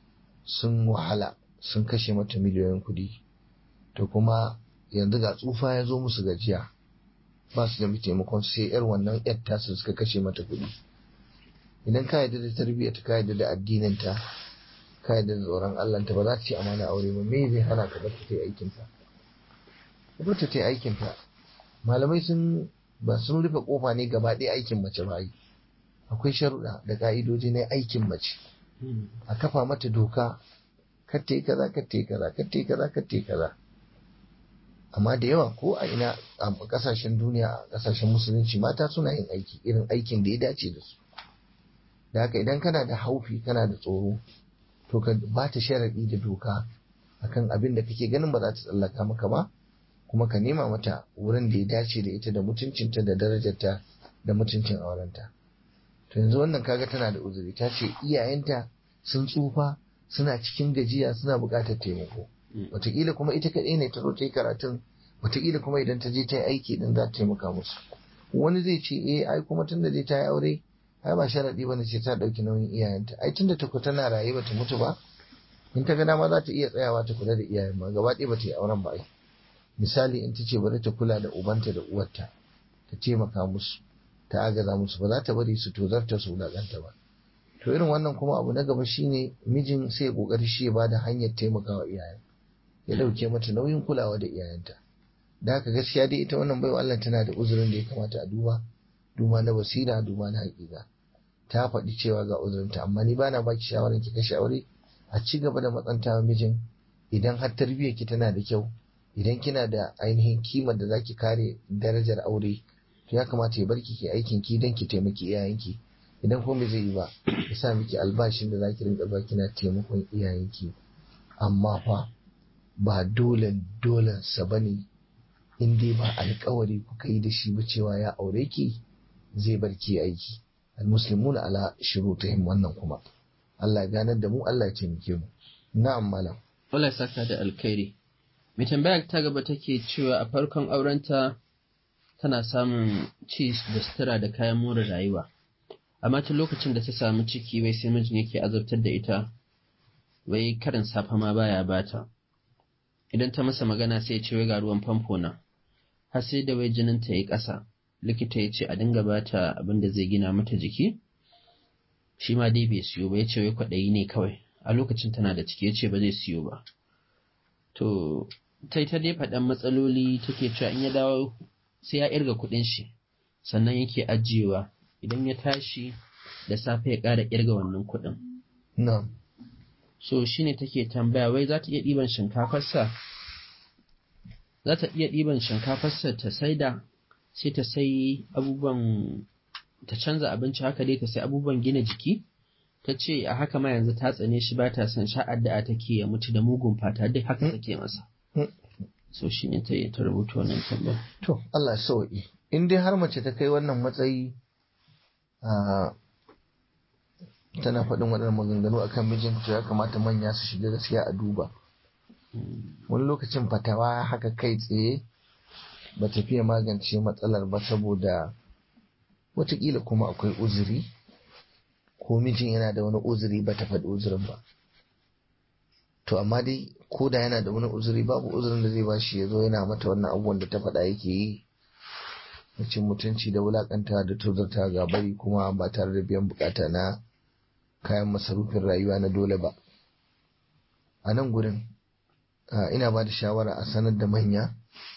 sun wahala sun kashe mata miliyoyin kuɗi to kuma yanzu ga tsufa ya zo musu gajiya ba su da taimakon sai yar wannan yar tasu suka kashe mata kuɗi idan ka yarda da tarbiyyar ka yarda da addinin ta ka yarda da tsoron Allah ta ba za ta ci amana aure ba me zai hana ka bar ta yi aikin ta bar ta yi aikin ta malamai sun ba sun rufe kofa ne gaba ɗaya aikin mace ba yi akwai sharuɗa da ka'idoji na aikin mace a kafa mata doka kar ta yi kaza kar ta yi kaza kar ta yi kaza kar ta yi kaza amma da yawa ko a ina a kasashen duniya a kasashen musulunci mata suna yin aiki irin aikin da ya dace da su da haka idan kana da haufi kana da tsoro to ka ba ta sharaɗi da doka akan abin da kake ganin ba za ta tsallaka maka ba kuma ka nema mata wurin da ya dace da ita da mutuncinta da darajarta da mutuncin aurenta to yanzu wannan kaga tana da uzuri ta ce iyayenta sun tsufa suna cikin gajiya suna buƙatar taimako wataƙila kuma ita kaɗai ne ta zo ta yi karatun wataƙila kuma idan ta je ta yi aiki din za ta taimaka musu wani zai ce eh ai kuma tunda dai ta yi aure ai ba sharaɗi bane ce ta ɗauki nauyin iyayenta ai tunda ta tana raye bata mutu ba in ta ga dama za ta iya tsayawa ta kula da iyayen ma gaba ɗaya bata yi auren ba ai misali in ta ce bari ta kula da ubanta da uwarta ta taimaka musu ta agaza musu ba za ta bari su tozarta su wulaƙanta ba to irin wannan kuma abu na gaba shine mijin sai ya kokari shi ya bada hanyar taimakawa iyayen ya dauke mata nauyin kulawa da iyayenta da haka gaskiya dai ita wannan baiwa Allah tana da uzurin da ya kamata a duba duba na basira duba na hakika ta faɗi cewa ga uzurinta amma ni bana baki shawarar ki kashe aure a ci gaba da matsanta mijin idan har tarbiyyar ki tana da kyau idan kina da ainihin kimar da zaki kare darajar aure to ya kamata ya barki ki aikin ki dan ki taimaki iyayenki idan kuma zai yi ba ya sa miki albashin da zaki rinka zuwa kina taimakon iyayenki amma fa ba dole dole sa bane in dai ba alkawari kuka yi da shi ba cewa ya aure ki zai bar ki aiki almuslimuna ala shurutihim wannan kuma Allah ya ganar da mu Allah ya taimake mu na'am malam Allah ya saka da alkhairi mai tambaya ta gaba take cewa a farkon aurenta tana samun ci da sutura da kayan more rayuwa amma tun lokacin da ta samu ciki wai sai mijin yake azabtar da ita wai karin safa ma baya bata idan ta masa magana sai ya ce wai ga ruwan famfo na har sai da wai jinin ta yi ƙasa likita ya ce a dinga bata abin da zai gina mata jiki shi ma dai bai siyo ba ya ce wai kwaɗayi ne kawai a lokacin tana da ciki ya ce ba zai siyo ba to ta ta dai faɗan matsaloli take cewa in ya dawo sai ya irga kuɗin shi sannan yake ajiyewa idan ya tashi da safe ya ƙara irga wannan kuɗin na'am so shine take tambaya wai za ta iya ɗiban shinkafarsa za ta iya ɗiban shinkafarsa ta saida sai ta sai abubuwan ta canza abinci haka dai ta sai abubuwan gina jiki ta ce a haka ma yanzu ta tsane shi ba ta son sha'ar da take ya mutu da mugun fata duk haka take masa so shi ne ta yi ta rubuta wannan tambaya to Allah ya sauki in dai har mace ta kai wannan matsayi a tana faɗin waɗannan maganganu akan mijinta ya kamata manya su shiga gaskiya a duba wani lokacin fatawa haka kai tsaye ba ta fiye magance matsalar ba saboda watakila kuma akwai uzuri ko mijin yana da wani uzuri ba ta faɗi uzurin ba to amma dai ko da yana da wani uzuri babu uzurin da zai bashi ya zo yana mata wannan abubuwan da ta faɗa yake yi na cin mutunci da wulakanta da tozarta ga bari kuma ba tare da biyan bukata na kayan masarufin rayuwa na dole ba a nan gurin ina ba da shawara a sanar da manya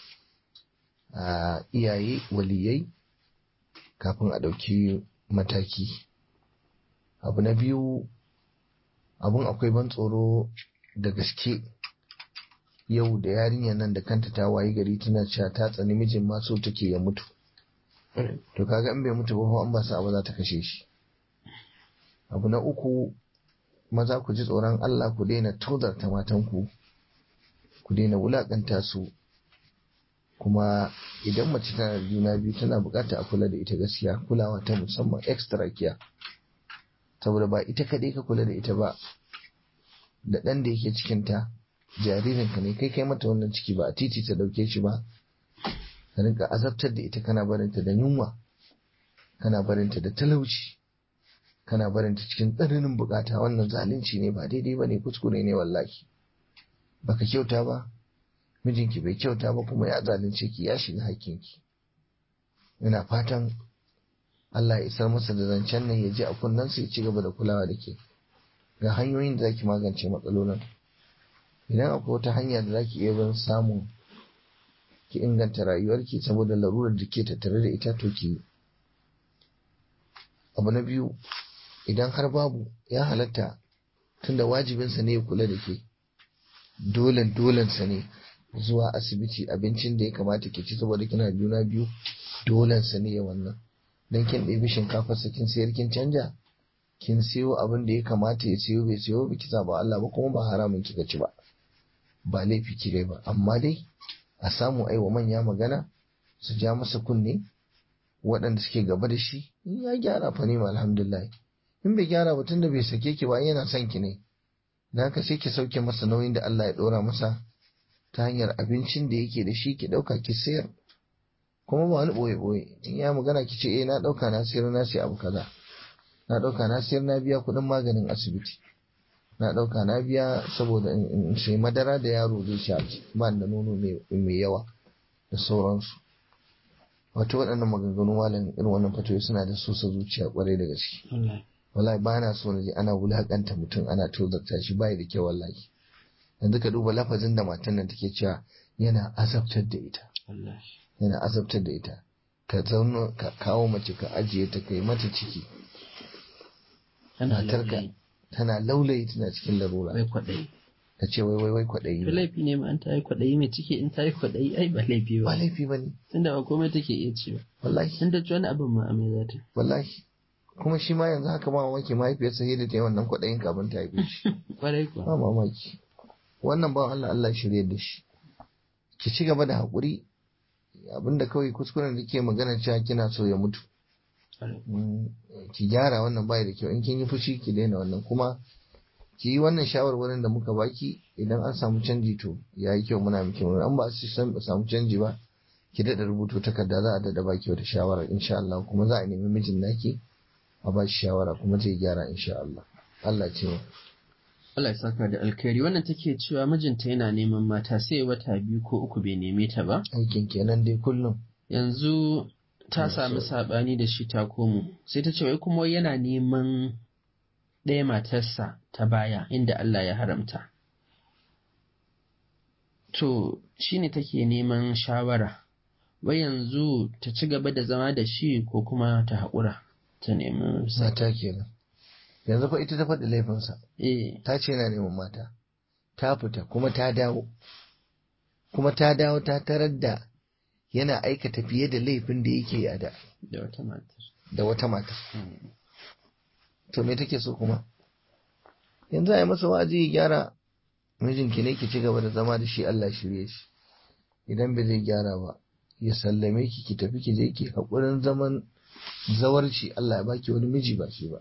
a iyaye waliyai kafin a ɗauki mataki abu na biyu abun akwai ban tsoro da gaske yau da yarinyar nan da kanta ta wayi gari tana cewa ta tsani mijin ma so take ya mutu to kaga in bai mutu ba an ba sa abu za ta kashe shi abu na uku maza ku ji tsoron Allah ku daina tozarta matanku ku daina wulakanta su kuma idan mace tana da juna biyu tana bukata a kula da ita gaskiya kulawa ta musamman extra care saboda ba ita kaɗai ka kula da ita ba da ɗan da yake cikinta jaririnka ne kai kai mata wannan ciki ba a titi ta ɗauke shi ba ka rinka azabtar da ita kana barinta da yunwa kana barinta da talauci kana barinta cikin tsananin bukata wannan zalunci ne ba daidai ba ne kuskure ne wallahi baka kyauta ba mijinki bai kyauta ba kuma ya zalunce ki ya shiga hakkinki ina fatan Allah ya isar masa da zancen nan ya ji a kunnensa ya ci gaba da kulawa da ke ga hanyoyin da zaki magance matsalolin idan akwai wata hanya da zaki iya bin samun ki inganta rayuwarki saboda larurar da ke tattare da ita to ki abu na biyu idan har babu ya halatta tunda wajibinsa ne ya kula da ke dolen dolensa ne zuwa asibiti abincin da ya kamata ki ci saboda kina juna biyu dolensa ne ya wannan dan kin ɗebi shinkafa kin sayar kin canja kin siyo abin da ya kamata ya siyo bai siyo ba ki ba Allah ba kuma ba haramun kika ci ba ba laifi ki ba amma dai a samu aiwa manya magana su ja masa kunne waɗanda suke gaba da shi in ya gyara fa ne alhamdulillah in bai gyara ba tunda bai sake ki ba yana son ki ne dan haka sai ki sauke masa nauyin da Allah ya ɗora masa ta hanyar abincin da yake da shi ki ɗauka ki sayar kuma ba wani ɓoye-ɓoye in ya magana ki ce eh na ɗauka na sayar na sai abu kaza na ɗauka na sayar na biya kuɗin maganin asibiti na ɗauka na biya saboda in sai madara da yaro zai sha ba da nono mai yawa da sauransu wato waɗannan maganganu malam irin wannan fatoyi suna da sosa zuciya kwarai da gaske wallahi ba na so na je ana wulakanta mutum ana tozarta shi bai da kyau wallahi yanzu ka duba lafazin da matan nan take cewa yana azabtar da ita yana azabtar da ita ka zauna ka kawo mace ka ajiye ta kai mata ciki matarka tana laulayi tana cikin larura bai kwaɗayi ta ce wai wai wai kwaɗayi to laifi ne ma an ta yi kwaɗayi mai ciki in ta yi kwaɗayi ai ba laifi ba ba laifi ba ne tunda ba komai take iya ci ba wallahi in ta ci wani abin ma amai za ta wallahi kuma shi ma yanzu haka ma mamaki mahaifiyarsa sai da ta yi wannan kwaɗayin kafin ta haife shi kwarai kuwa ba mamaki wannan ba Allah Allah shirye da shi ki ci gaba da haƙuri abinda kawai kuskuren da ke magana cewa kina so ya mutu ki gyara wannan bai da kyau in kin yi fushi ki daina wannan kuma ki yi wannan shawarwarin da muka baki idan an samu canji to ya yi kyau muna miki murna an ba su samu canji ba ki daɗa rubuto takarda za a daɗa baki wata shawara insha Allah kuma za a nemi mijin naki a ba shi shawara kuma zai gyara insha Allah Allah ce mu Allah ya saka da alkhairi wannan take cewa mijinta yana neman mata sai wata biyu ko uku bai neme ta ba aikin kenan dai kullum yanzu ta Allah sami sauki. saɓani da shi ta komo sai ta ce wai kuma yana neman ɗaya matarsa ta baya inda Allah ya haramta to shine take neman shawara wai yanzu ta ci gaba da zama da shi ko kuma ta haƙura ta nemi sa mata kenan yanzu fa ita ta faɗi laifinsa eh ta ce yana neman mata ta fita kuma ta dawo kuma ta dawo ta tarar da yana aikata fiye da laifin da yake a da da wata matar da wata mata Mm. to me take so kuma yanzu a yi masa wa'azi ya gyara mijinki ne ki ci gaba da zama da shi Allah shirye shi idan bai zai gyara ba ya sallame ki ki tafi ki je ki haƙurin zaman zawarci Allah ya baki wani miji ba shi ba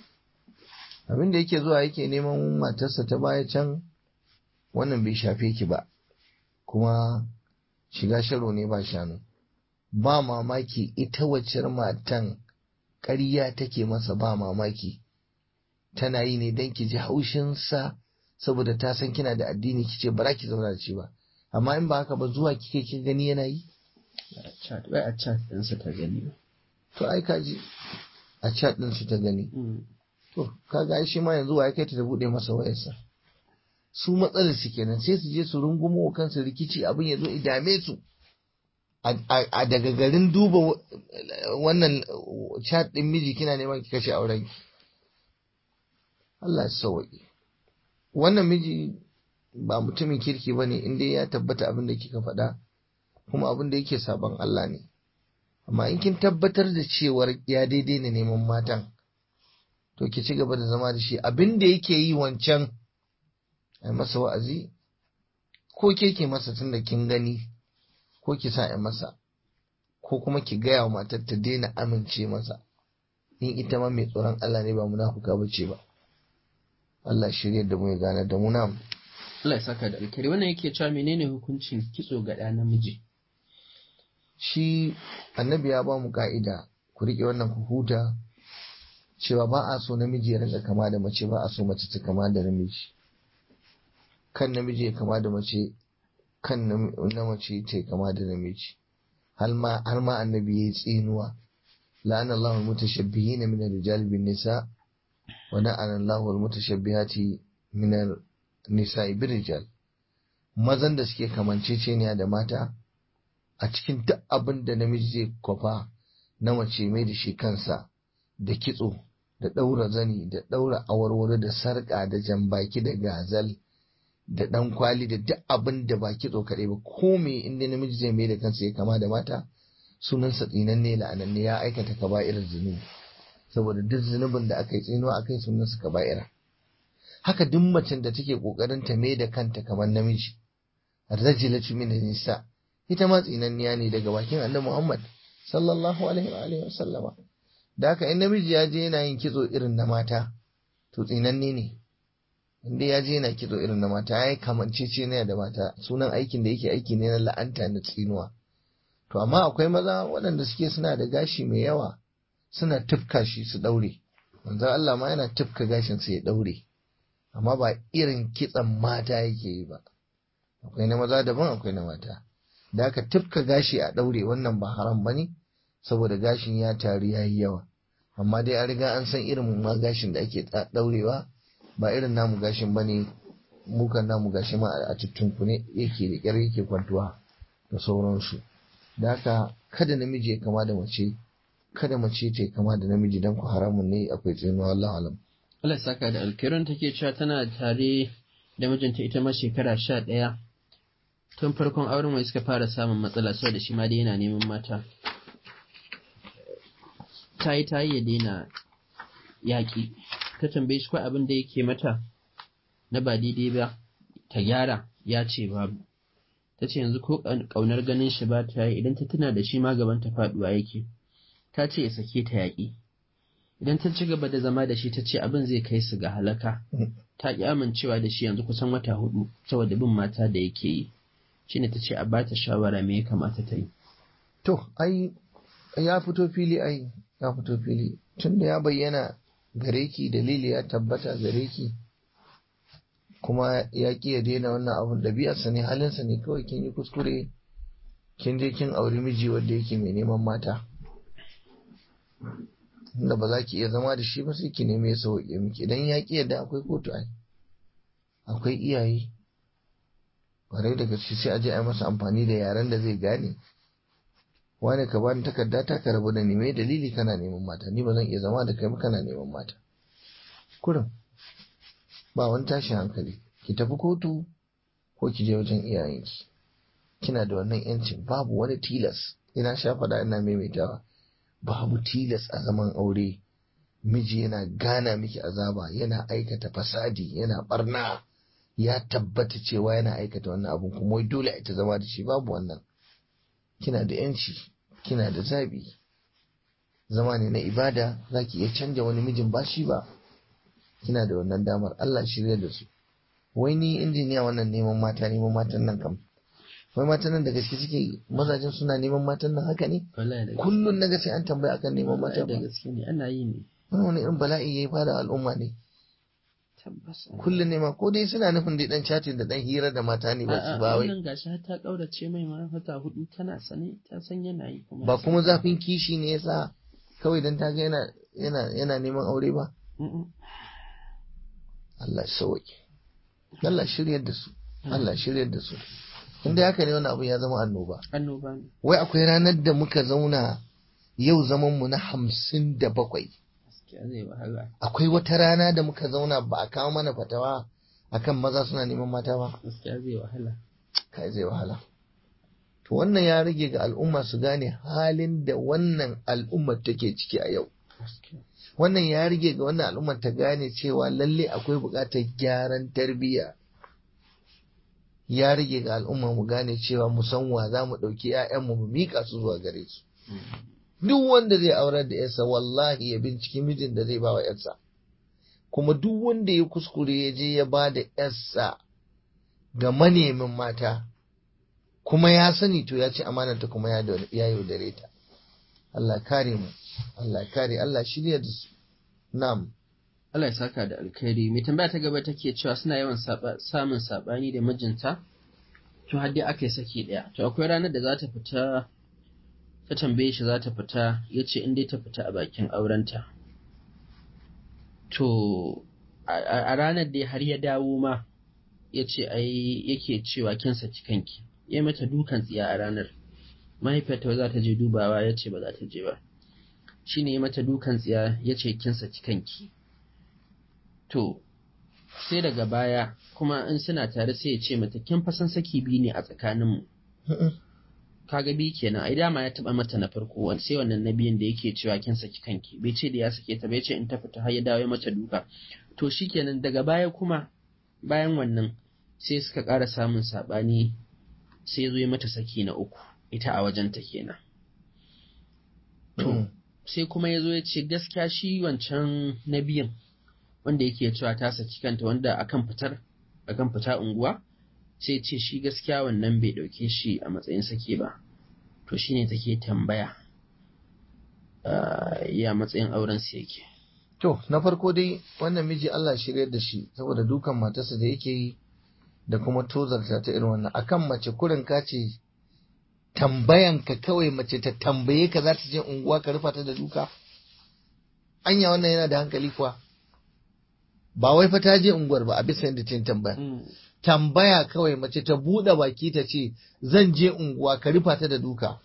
abin da yake zuwa yake neman matarsa ta baya can wannan bai shafe ki ba kuma shiga sharo ne ba shanu ba mamaki ita waccar matan ƙarya take masa ba mamaki tana yi ne don ki ji haushinsa saboda ta san kina da addini ki ce ba za ki zauna da shi ba amma in ba haka ba zuwa kike kin gani yana yi a chat wai a chat ɗinsa ta gani to ai ka ji a chat din su ta gani Mm. to kaga ai shi ma yanzu wa ya kai ta da bude masa wayarsa su matsalar su kenan sai su je su rungumo wa kansu rikici abin ya zo ya dame su a- a a daga garin duba wa- wannan chat din miji kina neman ki kashe auren ki Allah ya sauwaƙe wannan miji ba mutumin kirki ba ne inda ya tabbata abin da kika faɗa kuma abin da yake saban Allah ne amma in kin tabbatar da cewar ya daidai ne neman matan to ki ci gaba da zama da shi abin da yake yi wancan a masa wa'azi ko ke ke masa tun da kin gani ko ki sa a masa ko kuma ki gaya wa matar ta daina amince masa in ita ma mai tsoron Allah ne ba munafuka ba ce ba Allah shirya da mu ya gane da mu na Allah ya saka da alkhairi wannan yake cewa menene hukuncin kitso ga ɗa namiji shi annabi ya ba mu ka'ida ku riƙe wannan ku huta cewa ba a so namiji ya rinka kama da mace ba a so mace ta kama da namiji kan namiji ya kama da mace kan nam- na mace ta kama da namiji har ma har ma annabi ya yi tsinuwa la'ana Allahu al-mutashabbihin min ar-rijal bin nisa wa la'ana Allahu al-mutashabbihati min ar-nisa'i bir rijal mazan da suke kamanceceniya da mata a cikin duk abin da namiji zai kwafa na mace mai da shi kansa da kitso da ɗaura zani da ɗaura awarwaro da sarƙa da jambaki da gazal da ɗan kwali da duk abin da ba kitso kaɗai ba ko me inda namiji zai mai da kansa ya kama da mata sunansa tsinanne la'ananne ya aikata kaba'irar zunubi saboda duk zunubin da aka yi tsinuwa aka yi sunansa kaba'ira haka duk macen da take ƙoƙarin ta mai da kanta kamar namiji rajilatu min nisa ita ma tsinanniya ne daga bakin annabi Muhammad sallallahu alaihi wa alihi wasallama da haka in namiji ya je yana yin kitso irin na mata to tsinanne ne inda ya je yana kitso irin na mata ya yi kamancece ne da mata sunan aikin da yake aiki ne na la'anta na tsinuwa to amma akwai maza waɗanda suke suna da gashi mai yawa suna tufka shi su ɗaure manzon Allah ma yana tufka gashin sa ya ɗaure amma ba irin kitson mata yake yi ba akwai na maza daban akwai na mata da aka tufka gashi a ɗaure wannan ba haram ba ne saboda gashin ya taru ya yi yawa amma dai an riga an san irin ma gashin da ake ɗa- ɗaurewa ba irin namu gashin ba ne mukan namu gashi ma a tuttunku ne yake da ƙyar yake kwantuwa da sauransu da haka kada namiji ya kama da mace kada mace ta yi kama da namiji don ku haramun ne akwai tsinuwa wallahu alam Allah ya saka da alkhairi take cewa tana tare da mijinta ita ma shekara sha ɗaya tun farkon auren mai suka fara samun matsala saboda shi ma dai yana neman mata ta yi ta yi ya daina yaƙi ta tambaye shi ko abin da yake mata na ba daidai ba ta gyara ya ce babu ta ce yanzu ko ƙaunar ganin shi ba ta yi idan ta tuna da shi ma gaban ta faɗuwa yake ta ce ya sake ta yaƙi idan ta ci gaba da zama da shi ta ce abin zai kai su ga halaka ta ƙi amincewa da shi yanzu kusan wata hudu saboda bin mata da yake yi shine ta ce a ba ta shawara me ya kamata ta yi To, ai, ya fito fili ai, ya fito fili. Tunda ya bayyana gare ki dalili ya tabbata gare ki, kuma ya ƙi ya daina wannan abun ɗabi'arsa ne halinsa ne kawai kin yi kuskure, kin je kin auri miji wanda yake mai neman mata. Inda ba za ki iya zama da shi ba sai ki neme ya sauƙe miki, idan ya ƙi yadda akwai kotu ai, akwai iyaye. Ƙwarai da gaske sai a je a yi masa amfani da yaren da zai gane. wani ka bani takarda ta ka rabu da ni mai dalili kana neman mata ni ba zan iya zama da kai ba kana neman mata kurin ba wani tashin hankali ki tafi kotu ko ki je wajen iyayenki kina da wannan yancin babu wani tilas ina sha faɗa ina maimaitawa babu tilas a zaman aure miji yana gana miki azaba yana aikata fasadi yana barna ya tabbata cewa yana aikata wannan abun kuma wai dole a ita zama da shi babu wannan kina da yanci kina da zabi zama ne na ibada za ki iya canja wani mijin ba shi ba kina da wannan damar Allah shirya da su wai ni injiniya wannan neman mata neman matan nan kam wai matan nan da gaske suke mazajen suna neman matan nan haka ne kullun na sai an tambaya akan neman mata da gaske ne ana yi ne wani wani irin bala'i yayi fara al'umma ne kullun ne ma ko dai suna nufin dai dan chatin da dan hira da mata ne ba su ba wai wannan gashi har ta kaurace mai ma wata hudu tana sane ta san yana yi kuma ba kuma zafin kishi ne yasa kawai dan ta ga yana yana yana neman aure ba Allah sauke Allah shiryar da su Allah shiryar da su inda haka ne wannan abu ya zama annoba annoba ne wai akwai ranar da muka zauna yau zaman mu na hamsin da bakwai gaskiya zai wahala akwai wata rana da muka zauna ba a kawo mana fatawa akan maza suna neman mata ba gaskiya zai wahala kai zai wahala to wannan ya rage ga al'umma su gane halin da wannan al'ummar take ciki a yau wannan ya rage ga wannan al'ummar ta gane cewa lalle akwai buƙatar gyaran tarbiyya ya rage ga al'umma mu gane cewa mu san wa za mu ɗauki 'ya'yanmu mu miƙa su zuwa gare su duk wanda zai aurar da yarsa wallahi ya binciki mijin da zai ba wa yarsa kuma duk wanda ya kuskure ya je ya ba da yarsa ga manemin mata kuma ya sani to ya ci amananta kuma ya yaudare ta Allah kare mu Allah kare Allah shirya da su na'am Allah ya saka da alkhairi mai tambaya ta gaba take cewa suna yawan samun sabani da mijinta to har dai aka yi saki daya to akwai ranar da za ta fita ta tambaye shi za ta fita ya ce in dai ta fita a bakin aurenta to a ranar dai har ya dawo ma ya ce ai yake cewa kin saki kanki ya mata dukan tsiya a ranar mahaifiyarta za ta je dubawa ya ce ba za ta je ba shi ne mata dukan tsiya ya ce kin saki kanki to sai daga baya kuma in suna tare sai ya ce mata kin fasan saki biyu ne a tsakaninmu kaga bi kenan ai dama ya taba mata na farko sai wannan na biyun da yake cewa kin saki kanki bai ce da ya sake ta bai ce in ta fita har ya dawo ya mata duka to shikenan daga baya kuma bayan wannan sai suka ƙara samun saɓani sai zo ya mata saki na uku ita a wajenta kenan to sai kuma ya zo ya ce gaskiya shi wancan na biyan wanda yake cewa ta saki kanta wanda akan fitar akan fita unguwa sai ce shi gaskiya wannan bai ɗauke shi a matsayin sake ba to shine take tambaya ya matsayin auren su yake to na farko dai wannan miji Allah shirya da shi saboda dukan matarsa da yake yi da kuma tozarta ta irin wannan akan mace kurin ka ce tambayan ka kawai mace ta tambaye ka za ta je unguwa ka rufa ta da duka anya wannan yana da hankali kuwa ba wai fa ta je unguwar ba a bisa yadda ta tambaya tambaya kawai mace ta buɗe baki ta ce zan je unguwa ka rufa ta da duka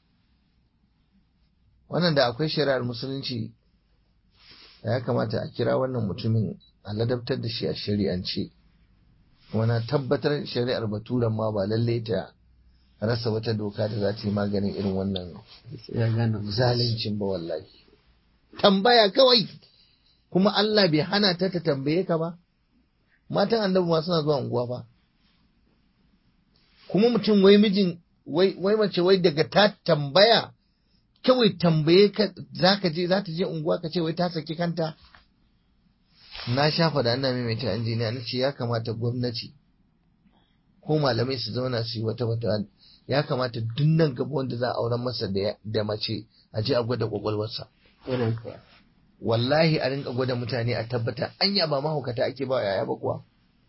wannan da akwai shari'ar musulunci ya kamata a kira wannan mutumin a ladabtar da shi a shari'ance kuma na tabbatar shari'ar baturan ma ba lalle ta rasa wata doka da za ta yi maganin irin wannan zalincin ba wallahi tambaya kawai kuma Allah bai hana ta ta tambaye ka ba matan annabi ma suna zuwa unguwa ba kuma mutum wai mijin wai mace wai daga ta tambaya kawai tambaye ka za ka je za ta je unguwa ka ce wai ta saki kanta na sha faɗa ina maimaita injiniya na ce ya kamata gwamnati ko malamai su zauna su yi wata wata ya kamata duk nan gaba wanda za a auren masa da mace a je a gwada kwakwalwarsa wallahi a rinka gwada mutane a tabbata anya ba mahaukata ake ba yaya ba kuwa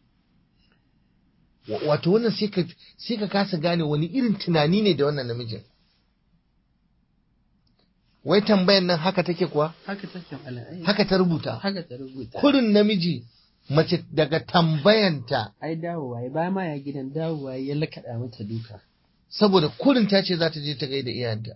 wato wannan sai ka kasa gane wani irin tunani ne da wannan namijin wai tambayan nan haka take kuwa haka take mala'ai haka ta rubuta haka ta rubuta kurin namiji mace daga tambayanta ai dawowa ya ba ma ya gidan dawowa ya lakaɗa mata duka saboda kurin ta ce za ta je ta gaida iyayenta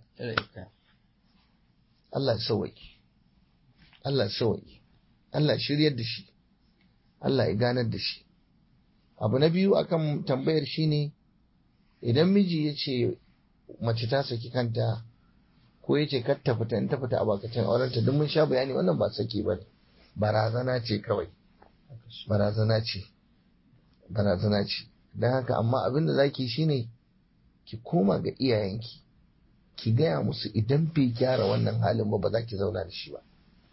Allah sauwaki Allah sauwaki Allah shiryar da shi Allah ya ganar da shi abu na biyu akan tambayar shine idan miji ya ce mace ta saki kanta ko ya ce kar ta fita in ta fita a bakacin aurenta duk mun sha bayani wannan ba saki ba barazana ce kawai barazana ce barazana ce don haka amma abin da zaki shine ki koma ga iyayenki ki gaya musu idan bai gyara wannan halin ba ba za ki zauna da shi ba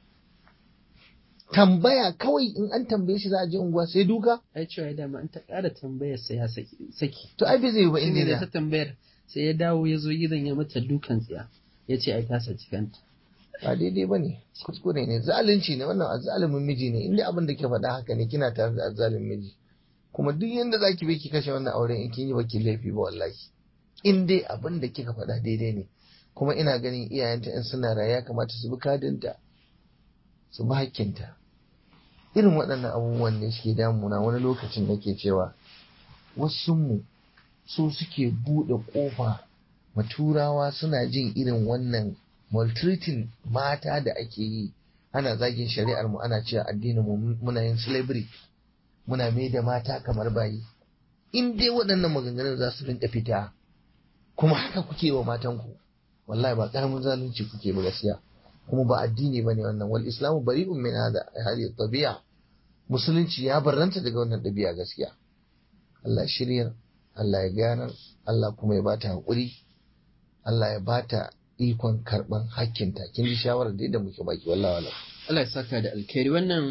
tambaya kawai in an tambaye shi za a je unguwa sai duka ai cewa ya dama an ta ƙara tambayar sai ya saki to ai bai zai yi ba shine da inda ta tambayar sai ya dawo ya zo gidan ya mata dukan tsiya ya ce ai ta saki kanta ba daidai ba ne kuskure ne zalunci ne wannan azzalumin miji ne inda abin da ke faɗa haka ne kina tare da azzalumin miji kuma duk yanda za ki bi ki kashe wannan auren in kin yi baki laifi ba wallahi in dai abin da kika faɗa daidai ne kuma ina ganin iyayenta in suna raye ya kamata su bi kadinta su bi hakkinta irin waɗannan abubuwan ne suke damuna wani lokacin nake cewa wasu mu su suke buɗe ƙofa maturawa suna jin irin wannan maltreating mata da ake yi ana zagin shari'ar mu ana cewa addinin mu muna yin slavery muna mai da mata kamar bayi in dai waɗannan maganganun za su rinka fita kuma haka kuke wa matanku wallahi ba karamin zalunci kuke ba gaskiya kuma ba addini bane wannan wal islamu bari'un min hada hadi tabi'a musulunci ya barranta daga wannan ɗabi'a gaskiya Allah shiryar Allah ya ganar Allah kuma ya bata hakuri Allah ya bata ikon karban hakkinta kin ji shawarar da muke baki wallahi wallahi Allah ya saka da alkhairi wannan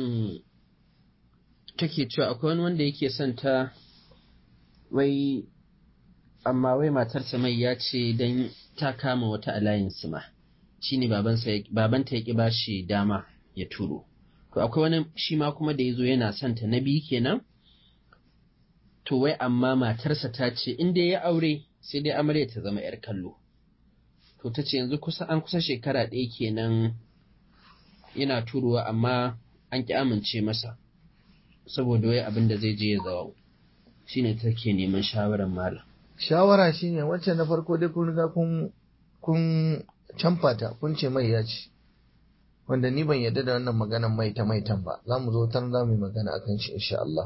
take cewa akwai wani wanda yake son ta wai amma wai matarsa mai ya ce don ta kama wata alliance ma shine babanta ya ki bashi dama ya turo to akwai wani shi ma kuma da ya zo yana son ta na biyu kenan to wai amma matarsa ta ce in dai ya aure sai dai amarya ta zama yar kallo to ta ce yanzu kusa an kusa shekara ɗaya kenan yana turowa amma an ki amince masa saboda wai abin da zai je ya zawo shine take neman shawarar malam shawara shine wacce na farko dai kun riga kun kun canfa ta kun ce mai ya ci wanda ni ban yarda da wannan maganan mai ta maitan ba za mu zo tan za mu yi magana akan shi insha Allah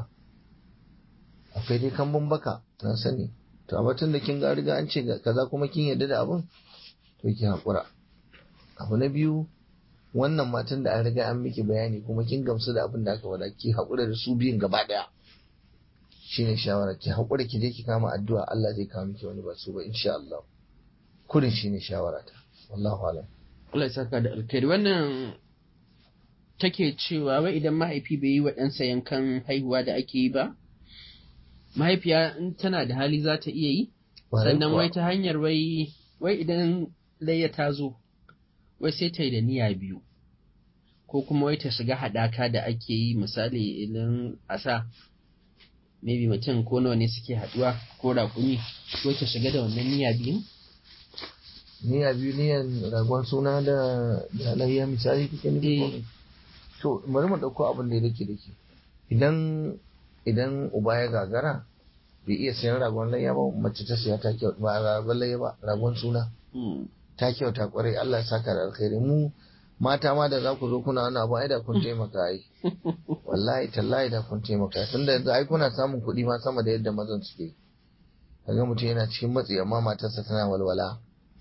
akwai dai kambun baka na sani to a batun da kin ga riga an ce kaza kuma kin yarda da abun to ki hakura abu na biyu wannan matan da an riga an miki bayani kuma kin gamsu da abin da aka faɗa ki hakura da su biyun gaba daya shine shawara ki hakura ki je ki kama addu'a Allah zai kawo miki wani ba su ba insha Allah kurin shine shawara ta wallahu alam Allah ya saka da alkhairi wannan take cewa wai idan mahaifi bai yi wa ɗansa yankan haihuwa da ake yi ba mahaifiya in tana da hali za ta iya yi sannan wai ta hanyar wai wai idan layya ta zo wai sai ta yi da niyya biyu ko kuma wai ta shiga haɗaka da ake yi misali idan a sa maybe mutum ko nawa ne suke haɗuwa ko raƙumi wai ta shiga da wannan niyya biyu niyya biyu niyan ragon suna da da layya misali kike nufi to bari mu ɗauko abin da ya dake dake idan idan uba ya gagara bai iya sayan ragon layya ba mace ta siya ta kyau ba ragon layya ba ragon suna ta kyauta kwarai Allah ya saka da alkhairi mu mata ma da za ku zo kuna wani abu ai da kun taimaka ai wallahi tallahi da kun taimaka tunda yanzu ai kuna samun kuɗi ma sama da yadda mazan suke kaga mutum yana cikin matsi amma matarsa tana walwala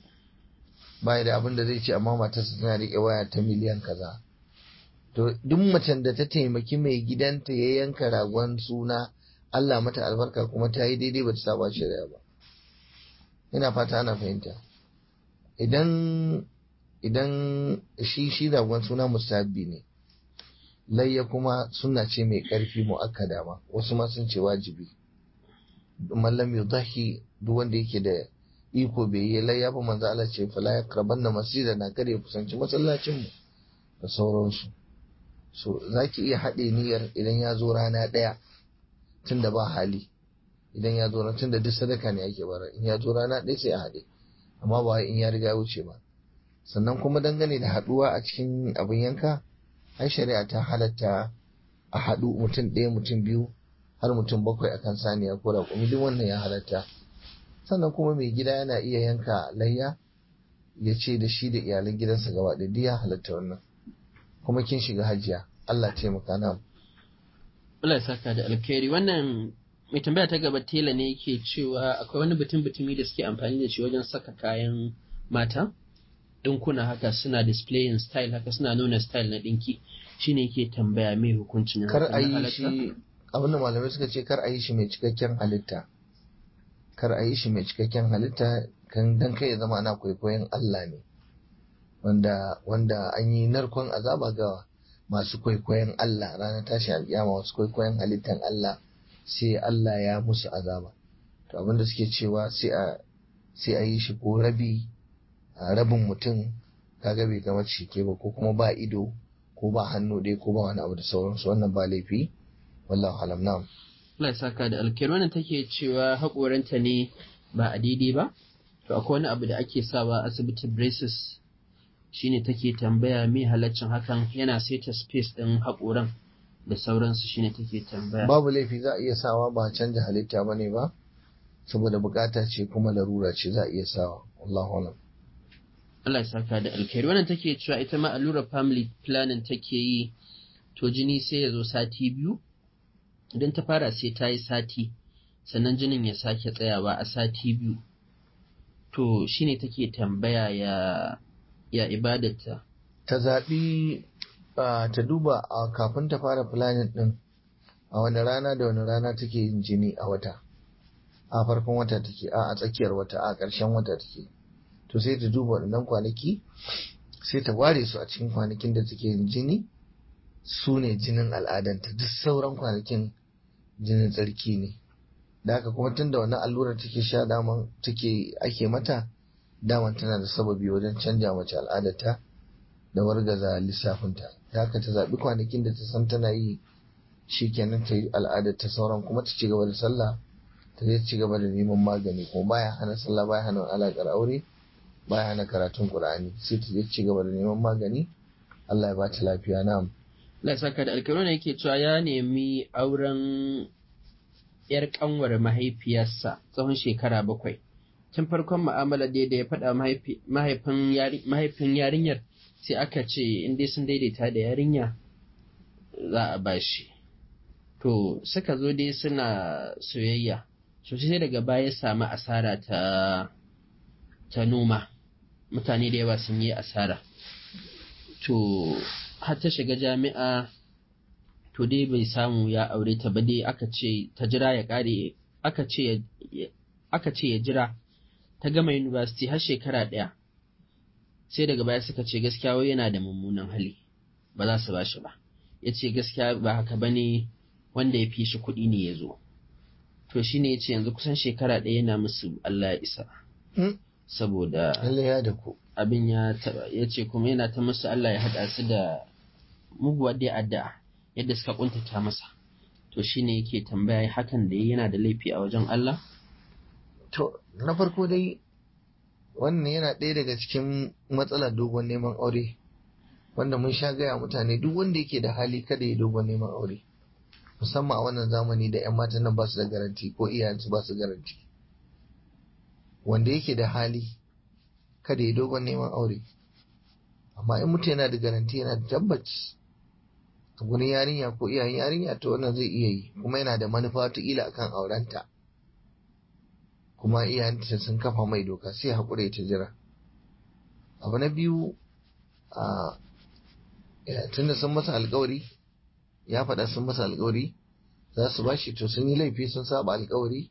bai da abin da zai ce amma matarsa tana riƙe waya ta miliyan kaza to duk macen da ta taimaki mai gidanta ya yanka ragon suna Allah mata albarka kuma ta yi daidai ba ta saba shari'a ba ina fata ana fahimta idan idan shi shi ragon suna musabbi ne layya kuma sunna ce mai ƙarfi mu'akkada ma wasu ma sun ce wajibi mallam yudahi duk wanda yake da iko bai yi layya ba manzo Allah ce fala yaqrabanna masjidana kada ya kusanci masallacin mu da sauransu so zaki iya haɗe niyyar idan ya zo rana ɗaya tunda ba hali idan ya zo tun da duk sadaka ne ake bara in ya zo rana ɗaya sai a haɗe amma ba in ya riga wuce ba sannan kuma dangane da haɗuwa a cikin abin yanka ai shari'a ta halatta a haɗu mutum ɗaya mutum biyu har mutum bakwai akan saniya ko raƙumi duk wannan ya halatta sannan kuma mai gida yana iya yanka layya ya ce da shi da iyalan gidansa gaba ɗaya duk ya halatta wannan kuma kin shiga hajiya Allah taimaka na Allah ya saka da alkhairi wannan mai tambaya ta gaba tela ne yake cewa akwai wani butun butumi da suke amfani da shi wajen saka kayan mata dinkuna haka suna displaying style haka suna nuna style na dinki shine yake tambaya mai hukuncin kar a yi shi abin da malamai suka ce kar a yi shi mai cikakken halitta kar a yi shi mai cikakken halitta kan dan kai ya zama ana kwaikwayon Allah ne wanda wanda an yi narkon azaba ga masu kwaikwayon Allah ranar tashi alƙiyama wasu kwaikwayon halittan Allah sai Allah ya musu azaba to abinda suke cewa sai a sai a yi shi ko rabi a rabin mutum kaga bai gama cike ba ko kuma ba ido ko ba hannu dai ko ba wani abu da sauransu wannan ba laifi wallahu alam na'am Allah ya saka da alkhairi wannan take cewa haƙoranta ne ba a daidai ba to akwai wani abu da ake sawa asibiti braces shine take tambaya me halaccin hakan yana saita space din haƙoran da sauransu shine take tambaya babu laifi za a iya sawa ba canja halitta ba ne ba saboda bukata ce kuma larura ce za a iya sawa wallahu alam Allah ya saka da alkhairi wannan take cewa ita ma allurar family planning take yi to jini sai ya zo sati biyu idan ta fara sai ta yi sati sannan jinin ya sake tsayawa a sati biyu to shine take tambaya ya ya ibadarta ta zaɓi ta duba a kafin ta fara planning ɗin a wani rana da wani rana take yin jini a wata a farkon wata take a tsakiyar wata a ƙarshen wata take to sai ta duba waɗannan kwanaki sai ta ware su a cikin kwanakin da take yin jini su ne jinin al'adanta duk sauran kwanakin jinin tsarki ne da haka kuma tun da wannan allurar take sha daman take ake mata daman tana da sababi wajen canja mace al'adarta da wargaza lissafinta da haka ta zaɓi kwanakin da ta san tana yi shi kenan ta yi al'adar ta sauran kuma ta ci gaba da sallah ta zai ci gaba da neman magani kuma baya hana sallah baya hana alaƙar aure baya hana karatun qur'ani sai ta ci gaba da neman magani Allah ya ba ta lafiya na'am Allah ya saka da alkaro ne yake cewa ya nemi auren yar kanwar mahaifiyarsa tsawon shekara bakwai tun farkon mu'amala da ya faɗa mahaifin yarinyar sai aka ce in dai sun daidaita da yarinya za a bashi to suka zo dai suna soyayya so sai daga baya samu asara ta ta noma mutane da yawa sun yi asara to har ta shiga jami'a to dai bai samu ya aure ta ba dai aka ce ta jira ya kare aka ce aka ce ya jira ta gama university har shekara ɗaya sai daga baya suka ce gaskiya wai yana da mummunan hali ba za su ba shi ba ya ce gaskiya ba haka ba ne wanda ya fi shi kuɗi ne ya zo to shi ne ya ce yanzu kusan shekara ɗaya yana musu Allah ya isa saboda abin ya taɓa ya ce kuma yana ta musu Allah ya haɗa su da muguwar da addu'a yadda suka kuntata masa to shi ne yake tambaya hakan da yana da laifi a wajen Allah to na farko dai wannan yana ɗaya daga cikin matsalar dogon neman aure wanda mun sha gaya mutane duk wanda yake da hali kada ya dogon neman aure musamman a wannan zamani da 'yan matan nan ba su da garanti ko iyayensu ba su garanti wanda yake da hali kada ya dogon neman aure amma in mutum yana da garanti yana da tabbaci a gurin yarinya ko iyayen yarinya to wannan zai iya yi kuma yana da manufa wataƙila akan aurenta kuma iyayenta sun kafa mai doka sai haƙura ta jira abu na biyu a tunda sun masa alkawari ya faɗa sun masa alkawari za su bashi to sun yi laifi sun saba alkawari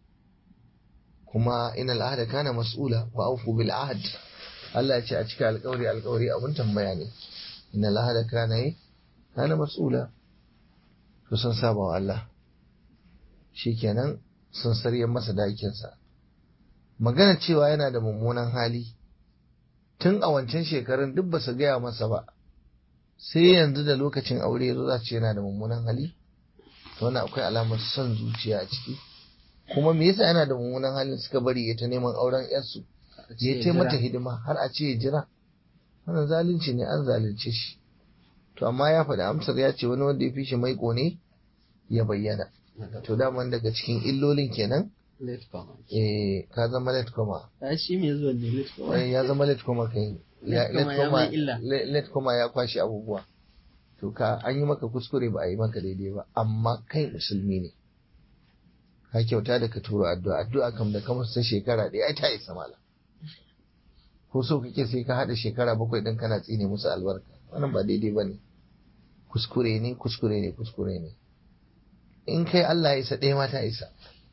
kuma ina al'ada kana mas'ula wa aufu bil ahad Allah ya ce a cika alkawari alkawari abun tambaya ne ina al'ada kana yi kana mas'ula to sun saba wa Allah shikenan sun sarye masa dakinsa magana cewa yana da mummunan hali tun a wancan shekarun duk ba su gaya masa ba sai yanzu da lokacin aure yazo za su ce yana da mummunan hali to wannan akwai alamar son zuciya a ciki kuma me yasa yana da mummunan halin suka bari ya ta neman auren yarsu ya ce mata hidima har a ce ya jira wannan zalunci ne an zalunce shi to amma ya faɗi amsar ya ce wani wanda ya fi shi maiko ne ya bayyana to daman daga cikin illolin kenan late comer eh ka zama late comer a shi mai zuwa ne late comer Eh, ya zama late comer kai Ya- Late comer ya mai illa. le- late comer ya kwashi abubuwa to ka an yi maka kuskure ba a yi maka daidai ba amma kai musulmi ne ka kyauta da ka turo addu'a addu'a kam da kamar ta shekara ɗaya ai ta isa mala ko so kake sai ka haɗa shekara bakwai ɗin kana tsine musu albarka wannan ba daidai ba ne kuskure ne kuskure ne kuskure ne in kai Allah ya isa ɗaya ma ta isa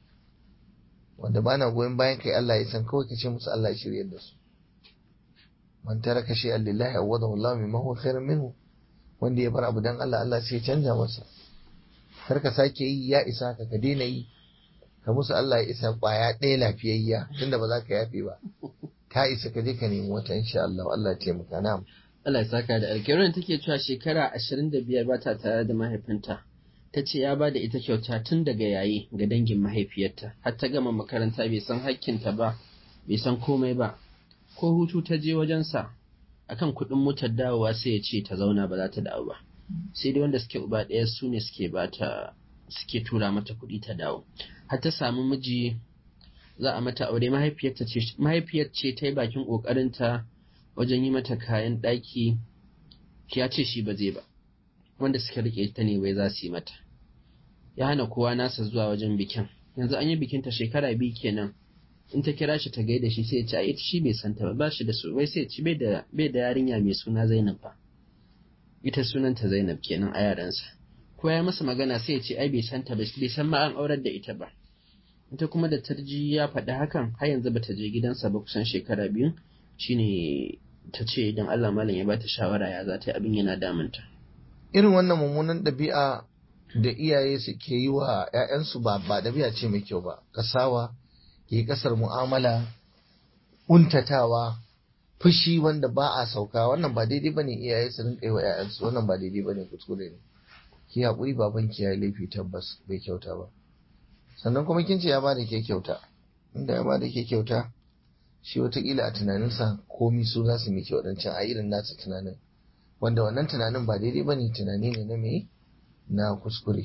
wanda ba na goyon bayan kai Allah ya san kawai ka ce musu Allah ya shirya da su man taraka shay'an lillahi awadahu Allah mimma huwa khairun minhu wanda ya bar abu dan Allah Allah sai ya canja masa kar ka sake yi ya isa ka ka daina yi ka musu Allah ya isa kwaya ɗaya lafiyayya tunda ba za ka yafe ba ka isa ka je ka nemi wata insha Allah Allah ya taimaka na'am Allah ya saka da alƙirin take cewa shekara ashirin da biyar ba ta tare da mahaifinta ta ce ya ba da ita kyauta tun daga yayi ga dangin mahaifiyarta har ta gama makaranta bai san hakkinta ba bai san komai ba ko hutu ta je wajensa akan kuɗin motar dawowa sai ya ce ta zauna ba za ta dawo ba sai dai wanda suke uba ɗaya su ne suke bata suke tura mata kuɗi ta dawo har ta samu miji za a mata aure mahaifiyarta ce mahaifiyar ce ta yi bakin ƙoƙarinta wajen yi mata kayan ɗaki ya ce shi ba zai ba wanda suka rike ta ne wai za su yi mata ya hana kowa nasa zuwa wajen bikin yanzu an yi bikinta shekara biyu kenan in ta kira shi ta gaida shi sai ya ce ai ita shi bai santa ba ba shi da su wai sai ya ci bai da bai da yarinya mai suna Zainab ba ita sunanta Zainab kenan a yaransa ko ya masa magana sai ya ce ai bai santa ba bai san ma an aurar da ita ba ita kuma da tarji ya faɗi hakan har yanzu bata je gidansa ba kusan shekara biyu shine ta ce idan Allah malam ya bata shawara ya za ta yi abin yana damunta irin wannan mummunan ɗabi'a da iyaye suke yi wa 'ya'yansu ba ba ɗabi'a ce mai kyau ba kasawa ke kasar mu'amala untatawa fushi wanda ba a sauka wannan ba daidai bane iyaye su rinka yi wa 'ya'yansu wannan ba daidai bane kuskure ne ki haƙuri baban ki yayi laifi tabbas bai kyauta ba sannan kuma kin ce ya bada ke kyauta inda ya bada ke kyauta shi watakila a tunaninsa komi su za su miki waɗancan a irin nasa tunanin wanda wannan tunanin ba daidai ba ne tunani ne na me na kuskure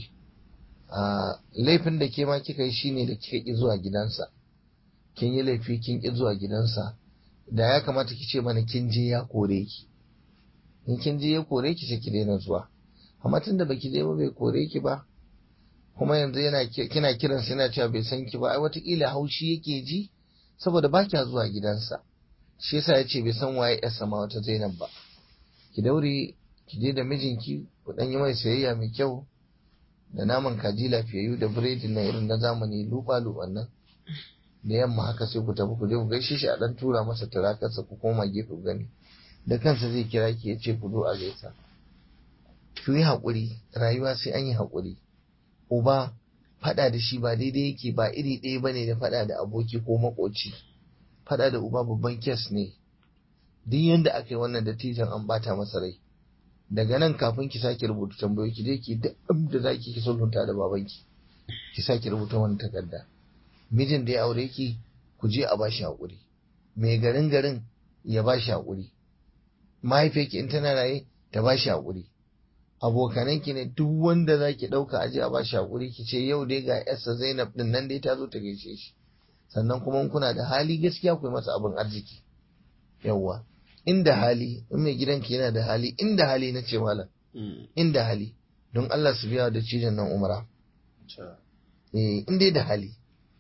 a laifin da ke ma kika yi shine da kika ki zuwa gidansa kin yi laifi kin ki zuwa gidansa da ya kamata ki ce mana kin je ya kore ki in kin je ya kore ki sai ki daina zuwa amma tunda baki je ba bai kore ki ba kuma yanzu yana kina kiran sa yana cewa bai san ki ba ai watakila haushi yake ji saboda ba kya zuwa gidansa shi yasa ya ce bai san waye yarsa ma wata Zainab ba ki daure ki je da mijinki ku dan yi mai sayayya mai kyau da naman kaji lafiyayyu da biredi na irin na zamani luba luban nan da yamma haka sai ku tafi ku je ku gaishe shi a dan tura masa turakarsa ku koma gefe ku gani da kansa zai kira ki ya ce ku zo a gaisa ku yi haƙuri rayuwa sai an yi haƙuri uba faɗa da shi ba daidai yake ba iri ɗaya bane da faɗa da aboki ko makoci faɗa da uba babban kes ne duk yanda aka yi wannan dattijan an bata masa rai daga nan kafin ki sake rubuta tambayoyi ki je ki duk da zaki ki sulhunta da babanki ki sake rubuta wannan takarda mijin da ya aure ki ku je a bashi haƙuri mai garin garin ya bashi haƙuri mahaifiyarki in tana raye ta bashi haƙuri abokananki ne duk wanda za ki ɗauka aje a bashi haƙuri ki ce yau dai ga yarsa Zainab din nan dai ta zo ta gaishe shi sannan kuma kuna da hali gaskiya ku yi masa abin arziki yawwa inda hali in mai gidanki yana da hali inda hali na ce malam inda hali don Allah su biya da cijin nan umara eh in dai da hali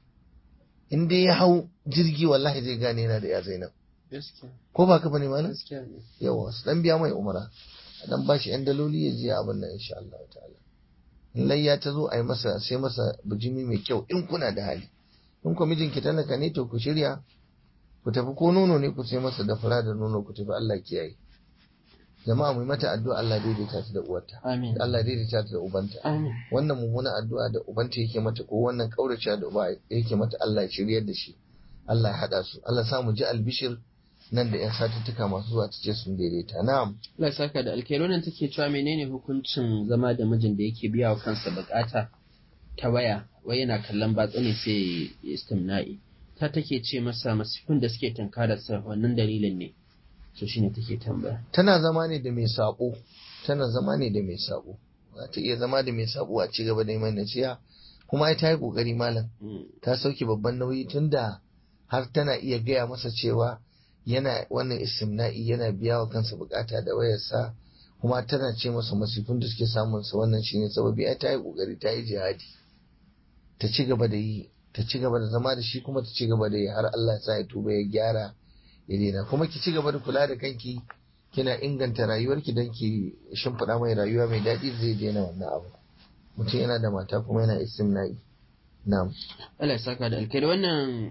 in dai ya hau jirgi wallahi zai gane yana da ya Zainab ko ba ka bane malam yawa su dan biya mai umara dan ba shi yan daloli ya je abin nan insha Allah ta'ala in layya ta zo a yi masa sai masa bijimi mai kyau in kuna da hali in ku mijinki talaka ne to ku shirya ku tafi ko nono ne ku sai masa da fura da nono ku tafi Allah kiyaye jama'a mu mata addu'a Allah daidaita ta da uwarta amin Allah daidaita ta da ubanta amin wannan mummunan addu'a da ubanta yake mata ko wannan kaurace da uba yake mata Allah ya shiryar da shi Allah ya hada su Allah sa mu ji albishir nan da yan satuttuka masu zuwa ta ce sun daidaita na'am Allah ya saka da alkhairi nan take cewa menene hukuncin zama da mijin da yake biya wa kansa bukata ta waya wai yana kallon batsa ne sai ya istimna'i ta take ce masa masifin da suke tunkararsa wannan dalilin ne so shine take tambaya tana zama ne da mai sabo tana zama ne da mai sabo za ta iya zama da mai sabo a ci gaba da yi mai nasiha kuma ai ta yi kokari malam Mm, ta sauke babban nauyi tunda har tana iya gaya masa cewa yana wannan istimna'i yana biya wa kansa bukata da wayarsa kuma tana ce masa masifin da suke samun sa wannan shine sababi ai ta yi kokari ta yi jihadi ta ci gaba da yi ta ci gaba da zama da shi kuma ta ci gaba da yi har Allah ya sa ya tuba ya gyara ya daina kuma ki ci gaba da kula da kanki kina inganta rayuwarki don ki shimfiɗa mai rayuwa mai daɗi zai daina wannan abu mutum yana da mata kuma yana istimna'i na'am Allah ya saka da alkhairi wannan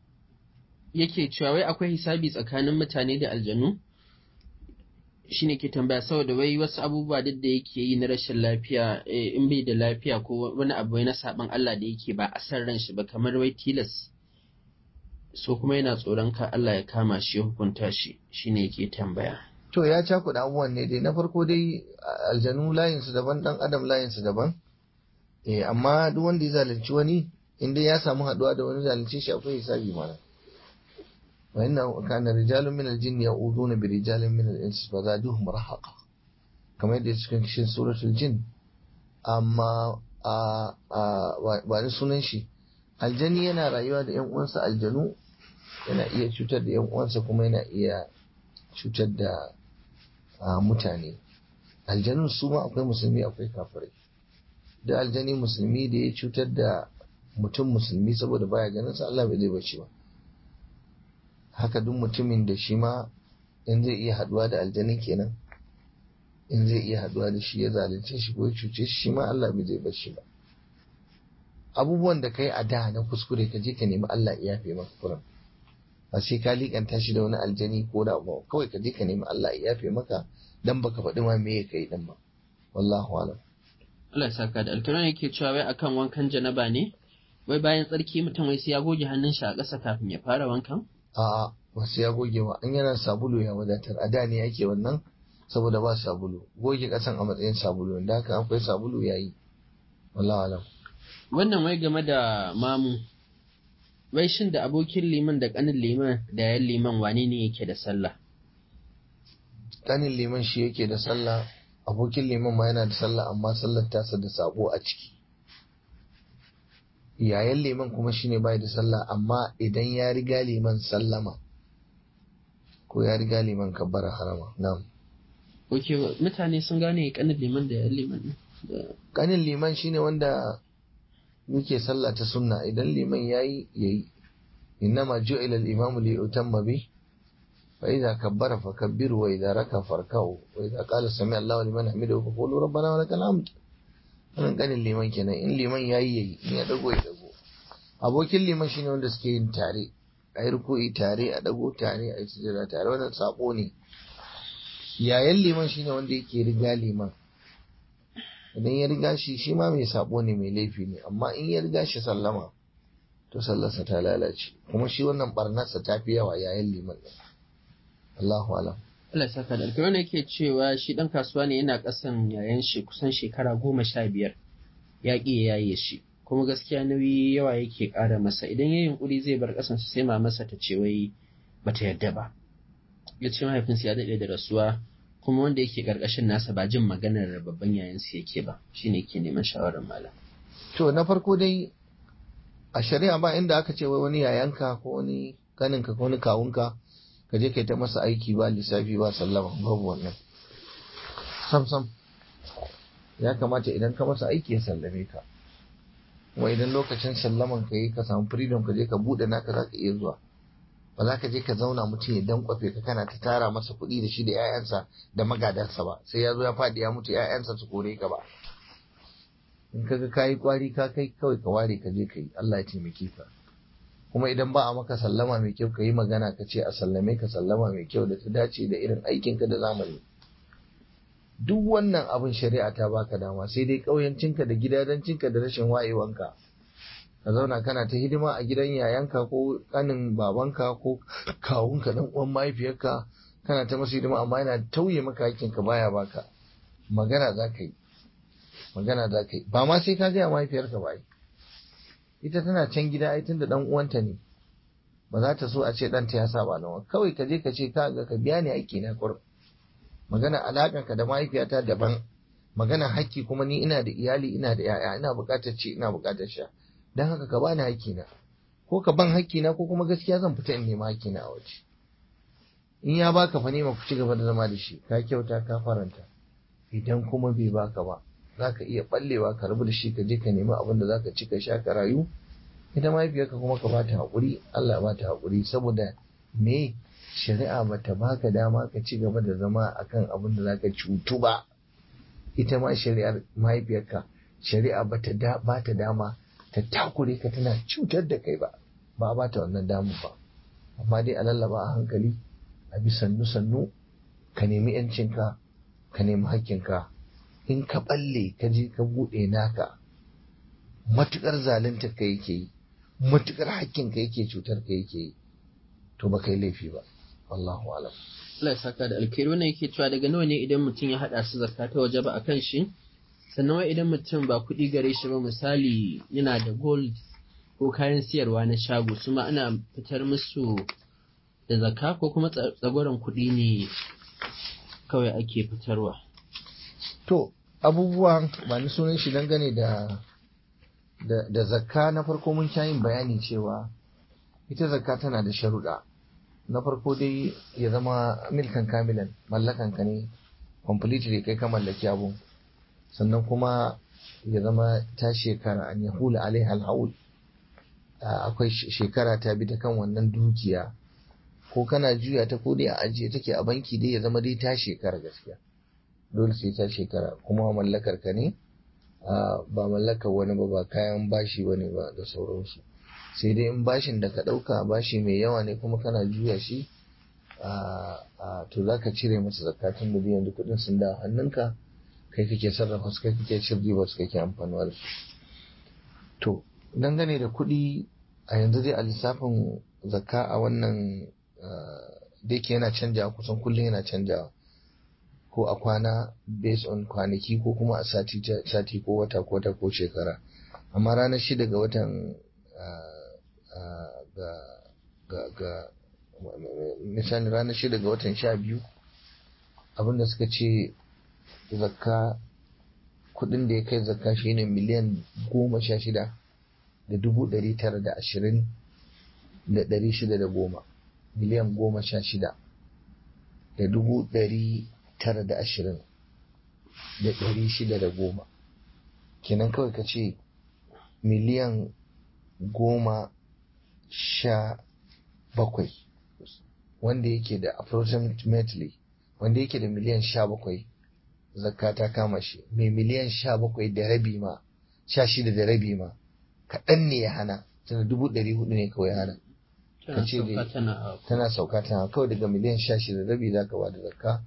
yake cewa wai akwai hisabi tsakanin mutane da aljanu shine ke tambaya saboda wai wasu abubuwa duk da yake yi na rashin lafiya eh, in bai da lafiya ko wani abu wai na saban Allah da yake ba a san ran shi ba kamar wai tilas so kuma yana tsoron ka Allah ya kama shi ya hukunta shi shine yake tambaya To ya cakuɗa abubuwan ne dai na farko dai a- aljanu layinsu daban ɗan adam layinsu daban. Eh amma duk wanda ya zalunci wani in dai ya samu haɗuwa da wani zalunci shi akwai hisabi mana. Wa inna kana rijalun min al-jinni ya'uduna bi rijalin min al-insi fa zaduhum rahaqa. Kamar yadda cikin cikin suratul jin. Amma a a wa- ba ni sunan shi aljani yana rayuwa da ƴan uwansa aljanu yana iya cutar da ƴan uwansa kuma yana iya cutar da a mutane aljanun su ma akwai musulmi akwai kafirai da aljani musulmi da ya cutar da mutum musulmi saboda baya ganin sa Allah bai zai bace ba haka duk mutumin da shi ma in zai iya haduwa da aljanin kenan in zai iya haduwa da shi ya zalunce shi ko ya cuce shi shi ma Allah bai zai bace ba abubuwan da kai a da na kuskure ka je ka nemi Allah ya yafe maka kuran ba sai ka likanta shi da wani aljani ko da abu kawai ka je ka nemi Allah ya yafe maka dan baka faɗi ma me ya kai din ba wallahu alam Allah ya saka da alkhairi yake cewa wai akan wankan janaba ne wai bayan tsarki mutum wai sai ya goge hannun shi a ƙasa kafin ya fara wankan a'a ba sai ya goge ba an yana sabulu ya wadatar a da ne ake wannan saboda ba sabulu goge kasan a matsayin sabulu da haka akwai sabulu yayi wallahu alam wannan wai game da mamu wai shin da abokin liman da ƙanin liman da yan liman wane ne yake da sallah kanin liman shi yake da sallah abokin liman ma yana da sallah amma sallar tasa da sabo a ciki yayan liman kuma shine bai da sallah amma idan ya riga liman sallama ko ya riga liman kabbara harama na'am Oke, mutane sun gane ƙanin liman da yan liman ne. Da- kanin liman shine wanda yake sallah ta sunna idan liman yayi yayi innama ju'ila al-imamu li yutamma bi fa idza kabbara fakabbiru wa idza raka farka'u wa idza qala sami Allahu liman hamidahu fa qulu rabbana wa lakal hamd wannan kanin liman kenan in liman yayi yayi in ya dago ya dago abokin liman shine wanda suke yin tare ayi ruku'i tare a dago tare ayi sujada tare wannan sako ne yayan liman shine wanda yake riga liman idan ya riga shi shi ma mai sabo ne mai laifi ne amma in ya riga shi sallama to sallarsa ta lalace kuma shi wannan barnarsa ta fi yawa yayin liman ɗin. Allahu alam Allah ya saka da alkhairi wannan yake cewa shi ɗan kasuwa ne yana ƙasan yayan shi kusan shekara goma sha biyar ya ƙi ya yaye shi kuma gaskiya nauyi yawa yake ƙara masa idan ya yunƙuri zai bar ƙasan sai mamarsa ta ce wai bata yarda ba ya ce mahaifinsa ya daɗe da rasuwa kuma wanda yake ƙarƙashin nasa ba jin maganar babban yayansa yake ba shine yake neman shawarar malam to na farko dai a shari'a ba inda aka ce wai wani yayanka ko wani kaninka ko wani kawunka ka je kai ta masa aiki ba lissafi ba sallama babu wannan sam sam ya kamata idan ka masa aiki ya sallame ka kuma idan lokacin sallaman ka yi ka samu freedom ka je ka bude naka za ka iya zuwa ba za ka je ka zauna mutum ya dankwafe ka kana ta tara masa kuɗi da shi da 'ya'yansa da magadansa ba sai ya zo ya faɗi ya mutu 'ya'yansa su kore ka ba in ka ga kayi kwari ka kai kawai ka ware ka je ka yi Allah ya taimake ka kuma idan ba a maka sallama mai kyau ka yi magana ka ce a sallame ka sallama mai kyau da ta dace da irin aikinka da zamani duk wannan abin shari'a ta baka dama sai dai ƙauyancinka da gidajencinka da rashin wayewanka ka zauna kana ta hidima a gidan yayanka ko kanin babanka ko kawunka dan uwan mahaifiyarka kana ta masu hidima amma yana tauye maka hakkinka baya baka magana za ka yi magana za ka yi ba ma sai ka gaya mahaifiyarka ba ita tana can gida ai tunda dan uwanta ne ba za ta so a ce ɗanta ya saba nawa kawai ka je ka ce ka ga ka biya ni haƙƙi na kurum magana alaƙarka da mahaifiyata daban magana haƙƙi kuma ni ina da iyali ina da yaya ina buƙatar ci ina buƙatar sha don haka ka bani haƙƙi na ko ka ban haƙƙi na ko kuma gaskiya zan fita in nema haƙƙi na a waje in ya baka fa nema ku ci gaba da zama da shi ka kyauta ka faranta idan kuma bai baka ba za ka iya ɓallewa ka rabu da shi ka je ka nemi abin da za ka ci ka sha ka rayu ita mahaifiyarka kuma ka bata haƙuri Allah ba ta haƙuri saboda me shari'a ba ta baka dama ka ci gaba da zama akan abin da zaka cutu ba ita ma shari'ar mahaifiyarka shari'a ba ta da ba ta dama ta takure ka tana cutar da kai ba ba ba ta wannan damu ba amma dai a lallaba a hankali a bi sannu sannu ka nemi yancinka ka nemi hakkinka in ka balle ka je ka buɗe naka matukar zalunta ka yake yi matukar hakkinka yake cutar ka yake yi to ba kai laifi ba wallahu alam Allah ya saka da alkhairi wannan yake cewa daga nawa ne idan mutum ya hada su zakka ta waje ba akan shi sannan wai idan mutum ba kuɗi gare shi ba misali yana da gold ko kayan siyarwa na shago su ma ana fitar musu da zakka ko kuma tsagoran kuɗi ne kawai ake fitarwa to abubuwan ba ni sunan shi dangane da da, da zakka na farko mun sha yin bayani cewa ita zakka tana da sharuɗa na farko dai ya zama milkan kamilan mallakan ka ne completely kai ka mallaki abu sannan kuma ya zama ta shekara an ya hula alaiha alhaul akwai shekara ta bi ta kan wannan dukiya ko kana juya ta ko dai a ajiye take a banki dai ya zama dai ta shekara gaskiya dole sai ta shekara kuma mallakar ka ne ba mallakar wani ba ba kayan bashi wani ba da sauransu sai dai in bashin da ka ɗauka bashi mai yawa ne kuma kana juya shi to za ka cire masa zakatun da biyan kuɗin sun da hannunka kai kake sarrafa su kai kake cin riba su kake amfanuwa da su to dangane da kuɗi a yanzu dai a lissafin zakka a wannan da yake yana canjawa kusan kullum yana canjawa ko a kwana based on kwanaki ko kuma a sati sati ko wata ko wata ko shekara amma ranar shida ga watan ga ga misali ranar shida ga watan sha biyu abinda suka ce zakka kudin da ya kai zakka shine miliyan goma sha shida da dubu ɗari tara da ashirin da ɗari shida da goma miliyan goma sha shida da dubu ɗari tara da ashirin da ɗari shida da goma kenan kawai ka ce miliyan goma sha bakwai wanda yake da approximately wanda yake da miliyan sha bakwai zakka ta kama shi mai miliyan sha bakwai da rabi ma sha shida da rabi ma kaɗan ne ya hana tana dubu ɗari hudu ne kawai hana ka ce tana sauka tana kawai daga miliyan sha shida da rabi za ka ba da zakka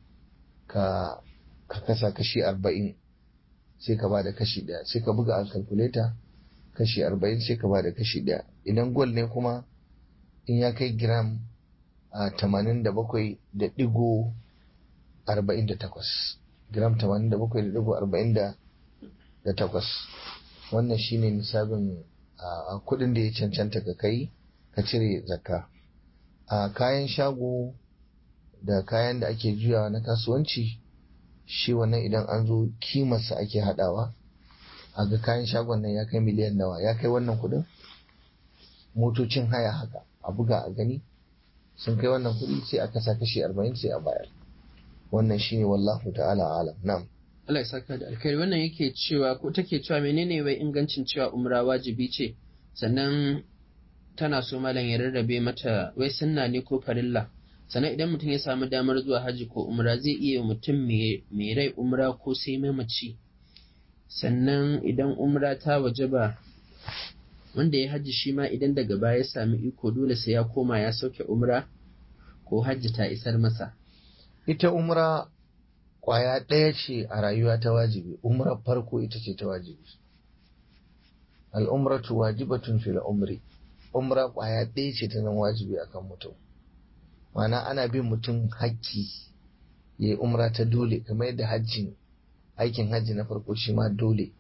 ka ka kasa kashi arba'in sai ka ba da kashi ɗaya sai ka buga a calculator kashi arba'in sai ka ba da kashi ɗaya idan gol ne kuma in ya kai gram a tamanin da bakwai da ɗigo arba'in da takwas gram tamanin da bakwai da ɗigo arba'in da takwas wannan shine nisabin a kuɗin da ya cancanta ka kai ka cire zakka a kayan shago da kayan da ake juyawa na kasuwanci shi wannan idan an zo kimarsa ake haɗawa a ga kayan shagon nan ya kai miliyan nawa ya kai wannan kuɗin motocin haya haka a buga a gani sun kai wannan kuɗi sai a kasa kashi arba'in sai a bayar wannan shine wallahu ta'ala alam na'am Allah ya saka da alkhairi wannan yake cewa ko take cewa menene wai ingancin cewa umra wajibi ce sannan tana so malam ya rarrabe mata wai sunna ne ko farilla sannan idan mutum ya samu damar zuwa hajji ko umra zai iya mutum mai rai umra ko sai mamaci sannan idan umra ta waje ba wanda ya hajji shi ma idan daga baya ya sami iko dole sai ya koma ya sauke umra ko hajji ta isar masa ita umra kwaya ɗaya ce a rayuwa ta wajibi umrar farko ita ce ta wajibi al'umratu wajibatun fil umri umra kwaya ɗaya ce ta zama wajibi akan mutum mana ana bin mutum hakki ya yi umra ta dole kamar yadda hajjin aikin hajji na farko shi ma dole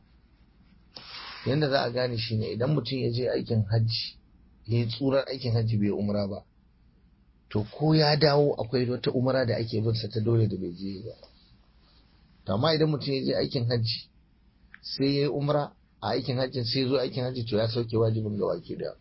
yadda za a gane shi ne idan mutum ya je aikin hajji ya yi tsurar aikin hajji bai umra ba to ko ya dawo akwai wata umra da ake binsa ta dole da bai je ba to amma idan mutum ya je aikin hajji sai ya yi umra a aikin hajjin sai zo aikin hajji to ya sauke wajibin ga wake da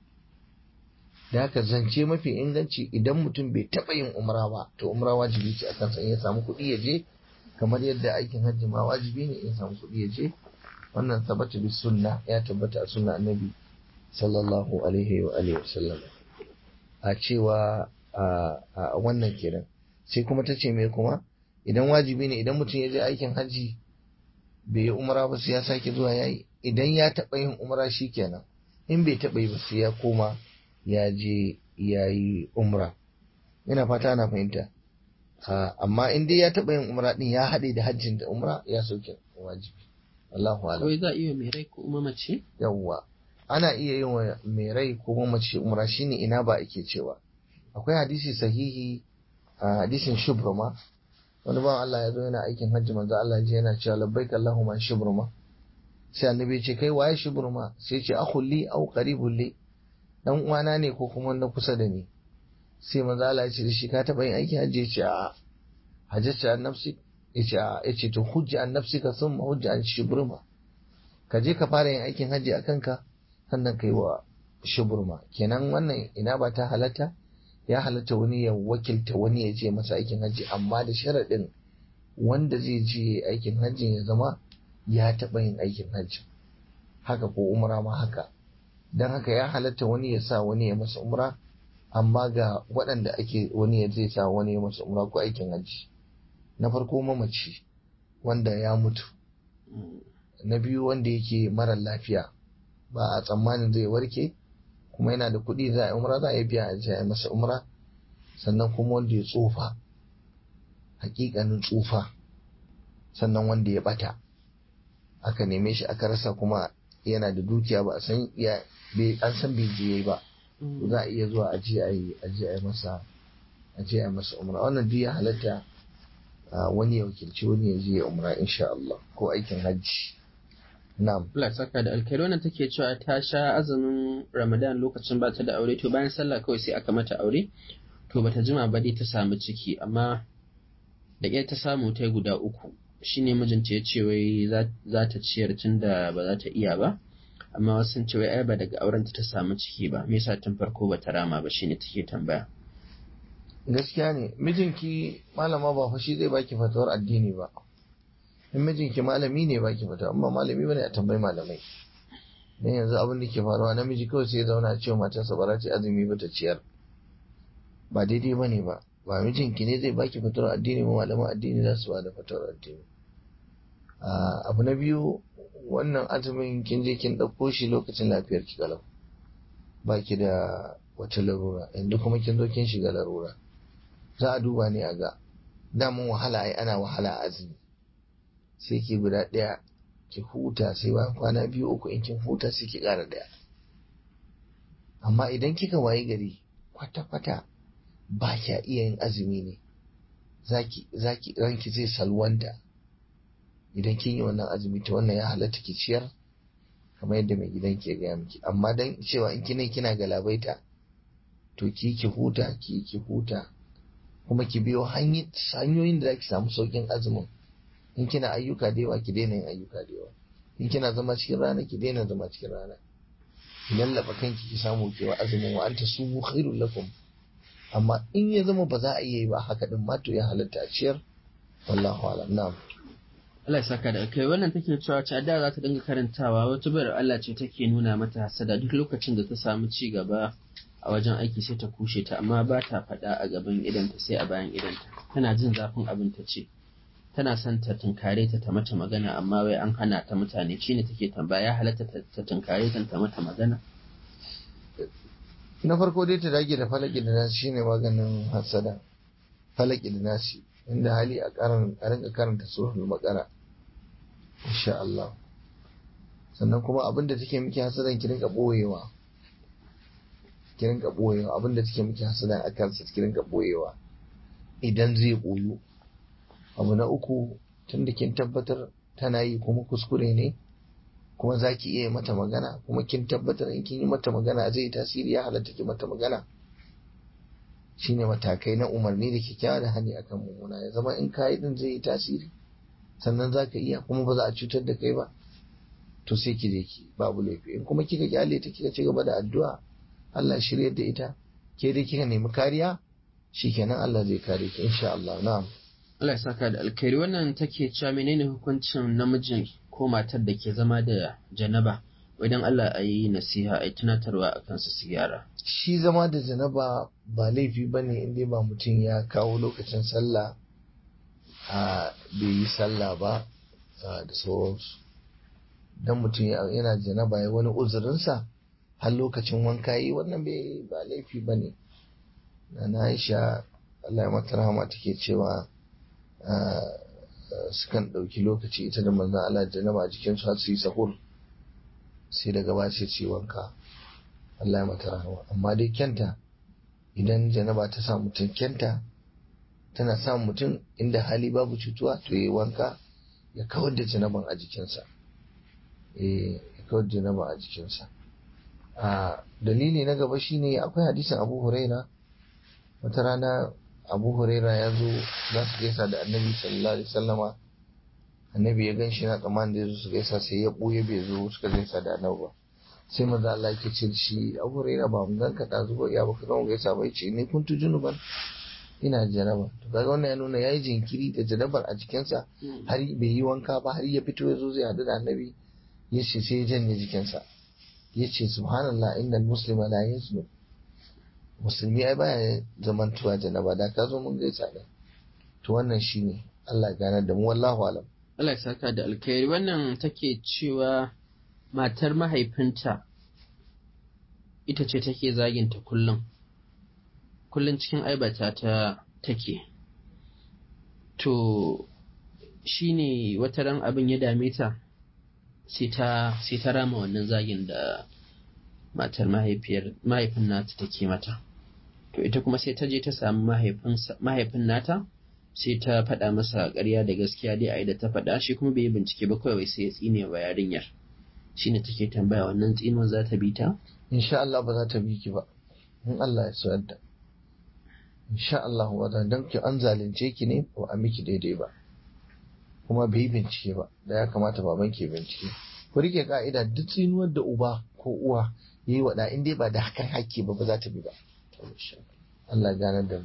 da haka zance mafi inganci idan mutum bai taɓa yin umra ba to umra wajibi ce a kansa in ya samu kuɗi ya je kamar yadda aikin hajji ma wajibi ne in ya samu kuɗi ya je wannan tabbata bi sunna ya tabbata a sunna annabi sallallahu alaihi wa alihi wasallam a cewa a wannan kenan sai kuma ta ce me kuma idan wajibi ne idan mutum ya je aikin hajji bai yi umra ba sai ya sake zuwa yayi idan ya taɓa yin umra shi kenan in bai taɓa yi ba sai ya koma ya je ya yi umra ina fata ana fahimta amma in dai ya taɓa yin umra din ya haɗe da hajjin da umra ya sauke wajibi Allahu alam Kawai za a iya mai rai ko mamaci? yawwa ana iya yin wa mai rai ko mamaci umra shine ina ba ake cewa akwai hadisi sahihi a hadisin shubruma wani bawan Allah ya zo yana aikin hajji manzo Allah ji yana cewa labbaik Allahumma shubruma sai annabi ya ce kai waye shubruma sai ya ce akhul li aw qaribul li dan uwana ne ko kuma na kusa da ni sai manzo Allah ya ce da shi ka taba yin aikin hajji ya ce a hajjata an nafsi ya ce a ya ce to hujja an nafsi ka sun hujja an shubruma ka je ka fara yin aikin hajji a kanka sannan kai wa shubruma kenan wannan ina ba ta halatta ya halatta wani ya wakilta wani ya je masa aikin hajji amma da sharaɗin wanda zai je aikin hajji ya zama ya taɓa yin aikin hajji haka ko umra ma haka don haka ya halatta wani ya sa wani ya masa umra amma ga waɗanda ake wani ya zai sa wani ya masa umra ko aikin hajji na farko mamaci wanda ya mutu na biyu wanda yake mara lafiya ba a tsammanin zai warke kuma yana da kuɗi za a yi umra za a yi biya a je a masa umra sannan kuma wanda ya tsufa hakikanin tsufa sannan wanda ya bata aka neme shi aka rasa kuma yana da dukiya ba a san ya an san bai je ba za a iya zuwa a je a yi a je a yi masa a je a yi masa umra wannan duk ya halatta wani ya wakilci wani ya je ya umra insha Allah ko aikin hajji Na'am. Allah saka da alkhairi wannan take cewa ta sha azumin Ramadan lokacin ba ta da aure to bayan sallah kawai sai aka mata aure to bata jima ba dai ta samu ciki amma da ƙyar ta samu ta guda uku shine mijinta ya ce wai za ta ciyar tun da ba za ta iya ba amma wasu sun ce wai ai ba daga aurenta ta samu ciki ba me yasa tun farko ba ta rama ba shine take tambaya gaskiya ne mijinki malama ba fa shi zai baki fatawar addini ba in mijinki malami ne baki fata amma malami bane a tambayi malamai dan yanzu abin da ke faruwa namiji kawai sai ya zauna cewa matarsa ba za ta azumi ba ta ciyar ba daidai bane ba ba mijinki ne zai baki fatawar addini ba malaman addini za su ba da fatawar addini abu na biyu wannan azumin kin je kin ɗauko shi lokacin lafiyar ki galau baki da wata larura yanzu kuma kin zo kin shiga larura za a duba ne a ga damun wahala ai ana wahala a azumi sai ki guda ɗaya ki huta sai bayan kwana biyu uku in kin huta sai ki ƙara ɗaya amma idan kika wayi gari kwata-kwata ba kya iya yin azumi ne zaki zaki ranki zai salwanta idan kin yi wannan azumi ta wannan ya halatta ki ciyar kamar yadda mai gidan ke gaya miki amma dan cewa in kina kina galabaita to ki ki huta ki ki huta kuma ki biyo hanyoyin da zaki samu saukin azumin in kina ayyuka da yawa ki daina yin ayyuka da yawa in kina zama cikin rana ki daina zama cikin rana lallaba kanki ki samu kewa azumin wa anta sumu khairul lakum amma in ya zama ba za a iya yi ba haka din ma to ya halatta a ciyar wallahu alam na'am Allah ya saka da kai wannan take cewa ta da za ta dinga karantawa wata bayar Allah ce take nuna mata hasada duk lokacin da ta samu ci gaba a wajen aiki sai ta kushe ta amma ba ta faɗa a gaban idanta sai a bayan idanta tana jin zafin abin ta ce tana son ta tunkare ta ta mata magana amma wai an hana ta mutane shine take tambaya ya halatta ta tunkare ta ta mata magana na farko dai ta dage da falaki da nasi shine maganin hasada falaki da nasi inda hali a karan a rinka karanta suratul baqara insha Allah sannan kuma abinda take miki hasadan ki rinka boyewa ki rinka boyewa abinda take miki hasadan akan sa ki rinka boyewa idan zai boyu abu na uku tunda kin tabbatar tana yi kuma kuskure ne kuma za ki iya mata magana kuma kin tabbatar in kin yi mata magana zai yi tasiri ya halatta ki mata magana shine matakai na umarni da kyakkyawa da hani akan mummuna ya zama in kayi din zai yi tasiri sannan za ka iya kuma ba za a cutar da kai ba to sai ki je ki babu laifi in kuma kika kyale ta kika ci gaba da addu'a Allah shiryar da ita ke dai kika nemi kariya shikenan Allah zai kare ki insha Allah na'am Allah ya saka da alkhairi wannan take cewa menene hukuncin namijin ko matar da ke zama da janaba idan Allah a yi nasiha a yi tunatarwa a kansu su gyara. shi zama da janaba ba laifi ba ne inda ba mutum ya kawo lokacin sallah a bai yi sallah ba da sauransu don mutum yana janaba ya wani uzurinsa har lokacin wanka yi wannan bai ba laifi ba ne na aisha Allah ya mata rahama take cewa sukan ɗauki lokaci ita da manzan Allah janaba a jikinsu har su yi sahur sai daga ba sai su yi wanka Allah ya mata rahama amma dai kyanta idan janaba ta sa mutum kyanta tana sa mutum inda hali babu cutuwa to yi wanka ya kawar da janaban a jikinsa eh ya kawar da janaba a jikinsa a dalili na gaba shine akwai hadisin Abu Huraira wata rana Abu Huraira ya zo za su gaisa da Annabi sallallahu alaihi wasallama Annabi ya gan shi na tsammanin da ya zo su gaisa sai ya ɓuya bai zo suka gaisa da Annabi ba sai maza Allah ke ce shi abu raina ba mun ganka da zuwa ya baka zama gaisa bai ce ne kun tujunu ban ina janaba to kaga wannan ya nuna yayi jinkiri da janabar a jikinsa har bai yi wanka ba har ya fito ya zo zai hadu da annabi ya ce sai ya janye jikinsa ya ce subhanallah innal muslima la yaznu musulmi ai baya zamantuwa janaba da ka zo mun gaisa da to wannan shine Allah ya ganar da mu wallahu alam Allah ya saka da alkhairi wannan take cewa matar mahaifinta ita ce take zaginta kullum kullum cikin aibata ta take to shi ne wata ran abin ya dame ta sai ta rama wannan zagin da matar mahaifin nata take mata to ita kuma sai ta je ta samu mahaifin nata sai ta faɗa masa ƙarya da gaskiya dai a da ta faɗa shi kuma bai yi bincike ba kawai sai ya tsine wa yarinyar shine take tambaya wannan tsinon za ta bi ta? insha Allah ba za ta bi ki ba in Allah ya so yadda insha Allah ba za dan ki an zalunce ki ne ba a miki daidai ba kuma bai yi bincike ba da ya kamata baban ke bincike ku rike ka'ida duk tsinuwar da uba ko uwa yayi wa da in dai ba da hakan hakki ba ba za ta bi ba Allah ganar da mu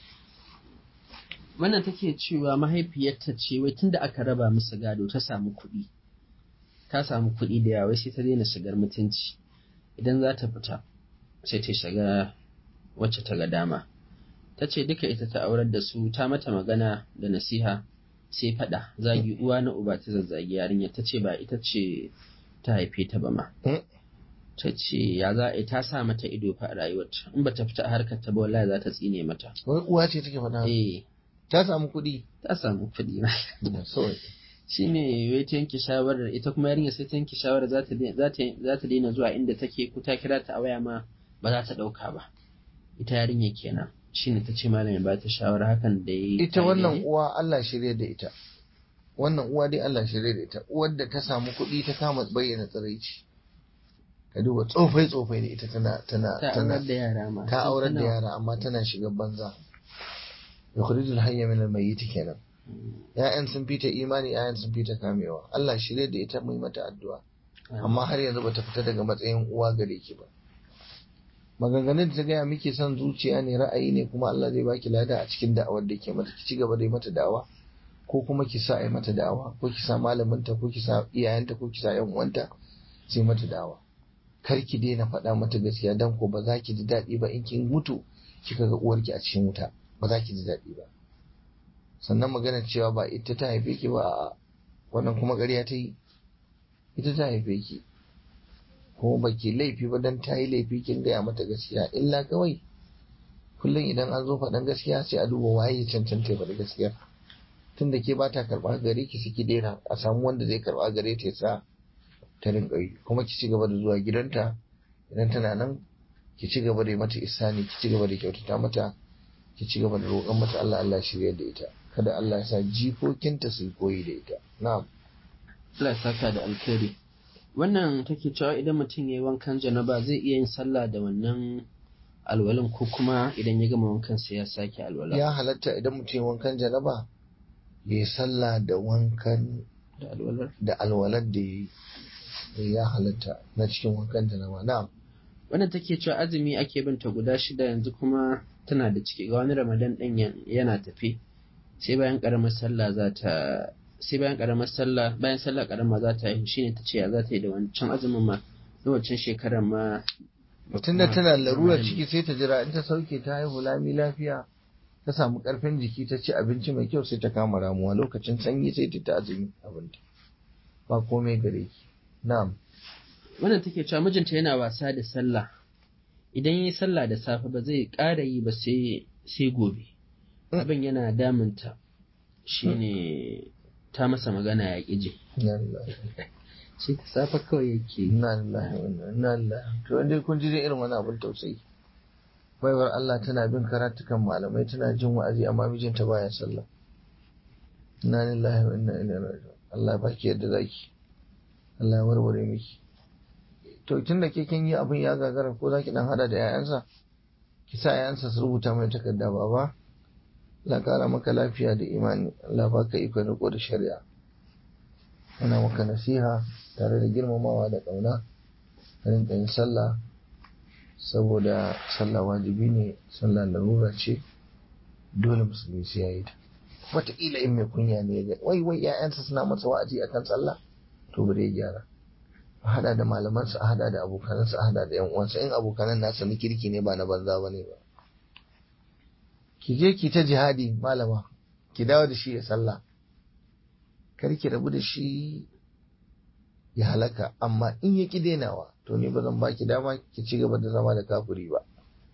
wannan take cewa mahaifiyarta ce wai tunda aka raba musu gado ta samu kuɗi ta samu kuɗi da yawa sai ta daina shigar mutunci idan za ta fita sai ta shiga wacce ta ga dama ta ce duka ita ta aurar da su ta mata magana da nasiha sai faɗa zagi uwa na uba ta zazzagi yarinya ta ce ba ita ce ta haife ta ba ma ta ce ya za a ta sa mata ido fa a rayuwarta in ba ta fita harkar ta ba wallahi za ta tsine mata wai uwa ce take faɗa eh ta samu kuɗi ta samu kuɗi so shi ne wai ta yanke shawarar ita kuma yarinya sai ta yanke shawarar za ta daina zuwa inda take ko ta kira ta a waya ma ba za ta ɗauka ba ita yarinya kenan shi ne ta ce malamin ba ta shawara hakan da ya yi ita wannan uwa Allah shirye da ita wannan uwa dai Allah shirye da ita uwar da ta samu kuɗi ta kama bayyana tsiraici ka duba tsofai tsofai da ita tana tana ta aurar da yara ma ta aurar da yara amma tana shiga banza yukhrijul hayya min al-mayyit kenan ‘ya'yan sun fita imani ‘ya'yan sun fita kamewa Allah shirye da ita mai mata addu'a amma har yanzu bata fita daga matsayin uwa gare ki ba maganganun da ta gaya miki son zuciya ne ra'ayi ne kuma Allah zai baki lada a cikin da'awar da ke mata ki ci gaba da mata da'awa ko kuma ki sa a mata da'awa ko ki sa malaminta ko ki sa iyayenta ko ki sa yan uwanta sai mata da'awa kar ki daina faɗa mata gaskiya dan ko ba za ki ji daɗi ba in kin mutu kika ga uwarki a cikin wuta ba za ki ji daɗi ba sannan magana cewa ba ita ta haife ki ba a wannan kuma ƙarya ta yi ita ta haife ki kuma ba ki laifi ba don ta yi laifi kin gaya mata gaskiya illa kawai kullum idan an zo faɗan gaskiya sai a duba waye ya cancanta ya faɗi gaskiya tun da ke ba ta karɓa gare ki saki daina a samu wanda zai karɓa gare ta sa ta rinƙa yi kuma ki ci gaba da zuwa gidanta idan tana nan ki ci gaba da yi mata isani ki ci gaba da kyautata mata ki ci gaba da roƙon mata Allah Allah shirya da ita kada Allah ya sa jikokinta su koyi da ita na'am Allah ya saka da alkhairi wannan take cewa idan mutum ya yi wankan janaba zai iya yin sallah da wannan alwalin ko kuma idan ya gama wankan sai ya sake alwala ya halatta idan mutum ya wankan janaba ya yi sallah da wankan da alwalar da alwalar da ya yi ya halatta na cikin wankan janaba na'am wannan take cewa azumi ake binta guda shida yanzu kuma tana da ciki ga wani ramadan ɗin yana tafi sai bayan ƙaramar sallah za ta sai bayan ƙaramar sallah bayan sallah ƙarama za ta yi shine ta ce ya za ta yi da wancan azumin ma na wancan shekarar ma mutum da tana larurar ciki sai ta jira in ta sauke ta haihu lami lafiya ta samu ƙarfin jiki ta ci abinci mai kyau sai ta kama ramuwa lokacin sanyi sai ta ta azumi abinta ba komai gare ki na'am wannan take cewa mijinta yana wasa da sallah idan yi sallah da safe ba zai ƙara yi ba sai gobe abin yana damunta shine ta masa magana ya ƙi ji shi ta safe kawai yake na lillahi na lillahi to inda kun ji dai irin wani abin tausayi baiwar Allah tana bin karatukan malamai tana jin wa'azi amma mijinta baya sallah na lillahi wa inna ilaihi raji'un Allah baki yadda zaki Allah ya warware miki to tun da ke kin yi abin ya gagara ko zaki dan hada da 'ya'yansa ki sa 'ya'yansa su rubuta mai takarda baba Allah kara maka lafiya da imani Allah baka iko riko da shari'a ana maka nasiha tare da girmamawa da ƙauna ka rinka yin sallah saboda sallah wajibi ne sallah larura ce dole musulmi sai ya yi ta wataƙila in mai kunya ne ya wai wai 'ya'yansa suna masa wa'azi akan sallah to bari ya gyara a hada da malamansa a hada da abokanansa a hada da yan uwansa in abokanan nasa na kirki ne ba na banza ba ne ba ki je ki ta jihadi malama ki dawo da shi ya sallah kar ki rabu da shi ya halaka amma in ya ki denawa to ni ba zan baki dama ki ci gaba da zama da kafiri ba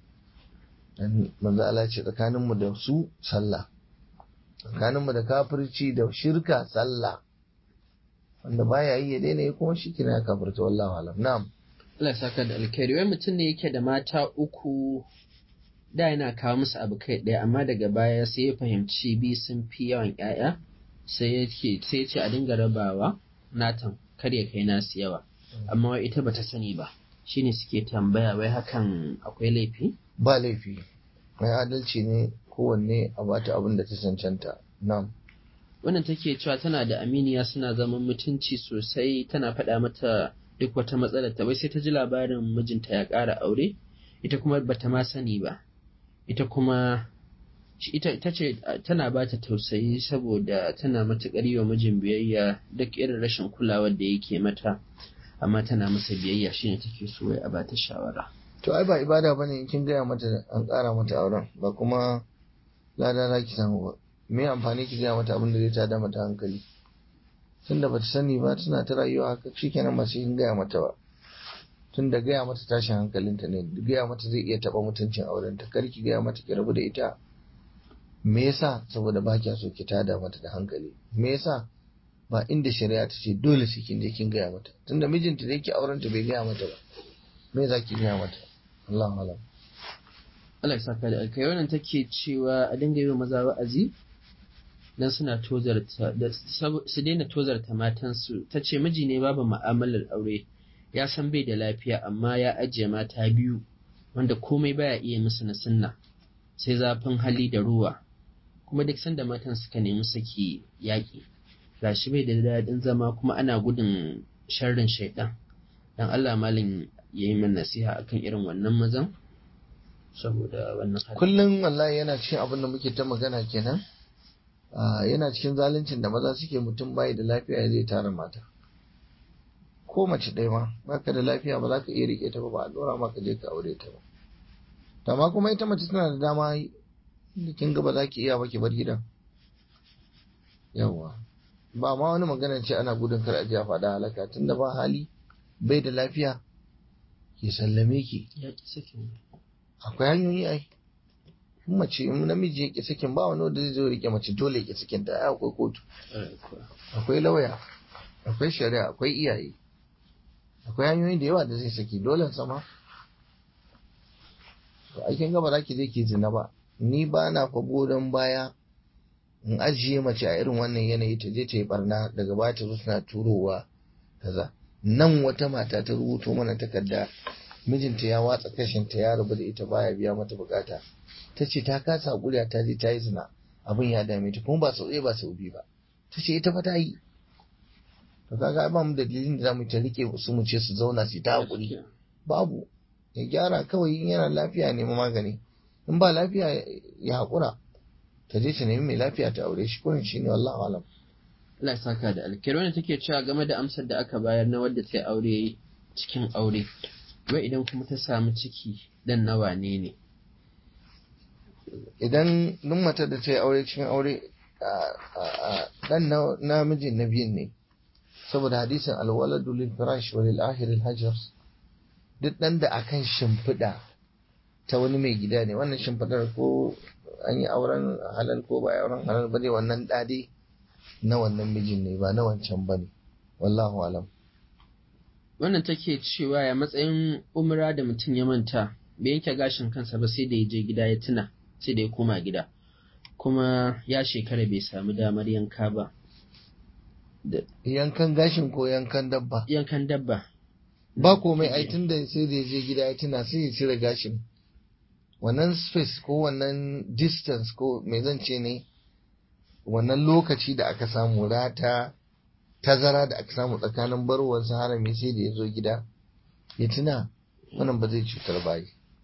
dan manzo Allah ce tsakanin mu da su sallah tsakanin mu da kafirci da shirka sallah wanda baya yi ya daina yi kuma shi kina ya kafirta wallahu alam na'am Allah ya saka da alkhairi wai mutum ne yake da mata uku da yana kawo musu abu kai ɗaya amma daga baya sai ya fahimci bi sun fi yawan ƴaƴa sai ya ce sai ya ce a dinga rabawa natan kar ya kai nasu yawa amma wai ita bata sani ba shine suke tambaya wai hakan akwai laifi ba laifi mai adalci ne kowanne a bata abin da ta cancanta na'am wannan take cewa tana da aminiya suna zaman mutunci sosai tana faɗa mata duk wata matsalar ta wai sai ta ji labarin mijinta ya ƙara aure ita kuma bata ma sani ba ita kuma ita, ita ce tana ba ta tausayi saboda tana matuƙar yi wa mijin biyayya duk irin rashin kulawar da yake mata amma tana masa biyayya shine take so wai a ba ta shawara to ai ba ibada bane in kin gaya mata an ƙara mata auren ba kuma lada za ki samu ba me amfani ki gaya mata abin da zai tada mata hankali tunda bata sani ba tana ta rayuwa haka shikenan ba sai kin gaya mata ba tunda gaya mata tashin hankalinta ne gaya mata zai iya taba mutuncin aurenta kar ki gaya mata ki rabu da ita me yasa saboda ba kya so ki tada mata da hankali me yasa ba inda shari'a ta ce dole sai kin je kin gaya mata tunda mijinta da yake aurenta bai gaya mata ba me za ki gaya mata Allahu alam Allah ya saka da alkai wannan take cewa a dinga yi wa maza wa'azi dan suna tozarta da su daina tozarta matansu ta ce miji ne babu mu'amalar aure ya san bai da lafiya amma ya ajiye mata biyu wanda komai baya iya musu na sunna sai zafin hali da ruwa kuma duk sanda matan suka nemi saki yaƙi gashi bai da daɗin zama kuma ana gudun sharrin shaidan dan Allah malin ya yi min nasiha akan irin wannan mazan saboda wannan hali kullum wallahi yana cikin abin da muke ta magana kenan yana cikin zaluncin da maza suke mutum bai da lafiya zai tara mata ko mace ɗaya ma baka da lafiya ba za ka iya rike ta ba ba a dora ma ka je ka aure ta ba amma kuma ita mace tana da dama da kin ga ba za ki iya ba ki bar gidan yawa ba ma wani magana ce ana gudun kar a ji a faɗa halaka tunda ba hali bai da lafiya ki sallame ki ya ki sakin akwai hanyoyi ai in mace in namiji ya ki sakin ba wani wanda zai zo rike mace dole ya ki sakin ta ai akwai kotu akwai lauya akwai shari'a akwai iyaye akwai hanyoyi da yawa da zai saki dole sama to aikin gaba za ki je ki zina ba ni ba na fa godon baya in ajiye mace a irin wannan yanayi ta je ta yi barna daga baya ta zo tana turowa kaza nan wata mata ta rubuto mana takarda mijinta ya watsa kashinta ya rabu da ita baya biya mata bukata ta ce ta kasa hakuri ta je ta yi zina abin ya dame ta kuma ba sau ɗaya ba sau biyu ba ta ce ita fa ta yi to kaga ba mu dalilin da zamu ta rike su mu ce su zauna su ta hakuri babu ya gyara kawai in yana lafiya ne magani in ba lafiya ya hakura ta je ta nemi mai lafiya ta aure shi kurin shine wallahi alam Allah ya saka da alkhairi wanda take cewa game da amsar da aka bayar na wadda ta aure cikin aure wai idan kuma ta samu ciki dan nawa ne ne idan duk matar da ta yi aure cikin aure dan namijin na biyun ne saboda hadisin alwaladu lil firash wa lil ahir al hajar duk dan da akan shimfiɗa ta wani mai gida ne wannan shimfiɗar ko an yi auren halal ko ba auren halal ba ne wannan dade na wannan mijin ne ba na wancan ba ne wallahu alam wannan take cewa ya matsayin umra da mutum ya manta bai yanke gashin kansa ba sai da ya je gida ya tuna sai da ya koma gida kuma ya shekara bai samu damar yanka ba yankan gashin ko yankan dabba yankan dabba ba komai ai tun da sai da ya je gida ya tuna sai ya cire gashin wannan space ko wannan distance ko me zan ce ne wannan lokaci da aka samu rata tazara da aka samu tsakanin barwar harami sai da ya zo gida ya tuna wannan ba zai cutar bayi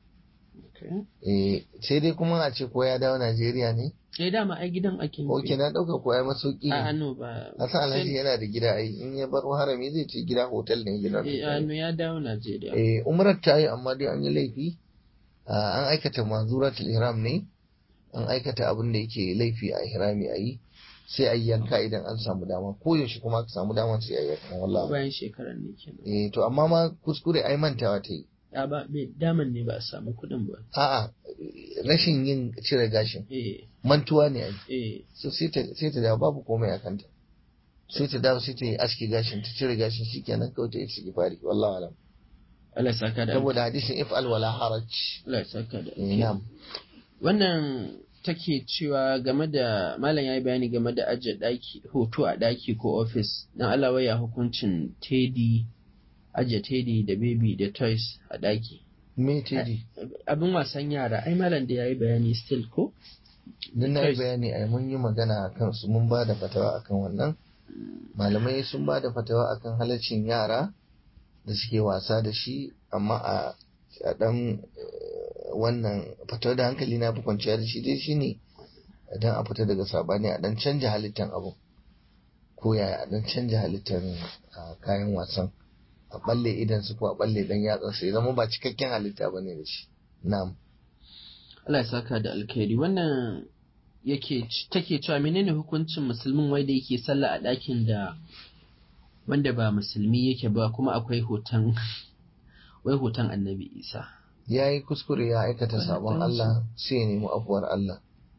sai dai kuma a ce ko ya dawo Najeriya ne Eh dama ai gidan ake nufi. Ok na ɗauka ko ya masauki ne. A ano ba. Hasan Alhaji yana da gida ai in ya bar harami zai ce gida hotel ne gidan. Eh ano ya dawo Najeriya. Eh umrar ta yi amma dai an yi laifi. An aikata manzuratul ihram ne. An aikata abin da yake laifi a ihrami a yi. Sai a yanka idan an samu dama ko yaushe kuma aka samu dama sai a yanka wallahi. Bayan shekarar ne kenan. Eh to amma ma kuskure ai mantawa ta yi. A ba daman ne ba a samu kuɗin ba. A'a rashin yin cire gashin. Eh. mantuwa ne ai Eh. so sai ta sai ta dawo babu komai a kanta sai ta dawo sai ta yi aski gashin ta cire gashin shikenan kawai ta yi ciki fari wallahi alam Allah ya saka da saboda hadisin if al wala haraj Allah ya saka da Eh, na'am Wannan take cewa game da malam yayi bayani game da ajiye daki hoto a daki ko office dan Allah waya hukuncin teddy ajiye teddy da baby da toys a daki me tedi abin wasan yara ai malam da yayi bayani still ko dan na yi Toys. bayani ai mun yi magana akan su mun ba da fatawa akan wannan malamai sun ba da fatawa akan halaccin yara da suke wasa da shi amma a a dan eh, wannan fatawa da hankali na fi kwanciya da shi dai shine idan a fita daga sabani a dan canja halittan abu ko yaya a dan canja halittar ah, kayan wasan a balle idan su ko a balle dan yatsan su ya zama ba cikakken halitta bane da shi na'am Allah ya saka da alkhairi wannan yake take cewa menene hukuncin musulmin wai da yake sallah a ɗakin da wanda ba musulmi yake ba kuma akwai hoton wai hoton annabi isa ya yi kuskure ya aikata Wannan sabon tanci. Allah sai ya nemi afuwar Allah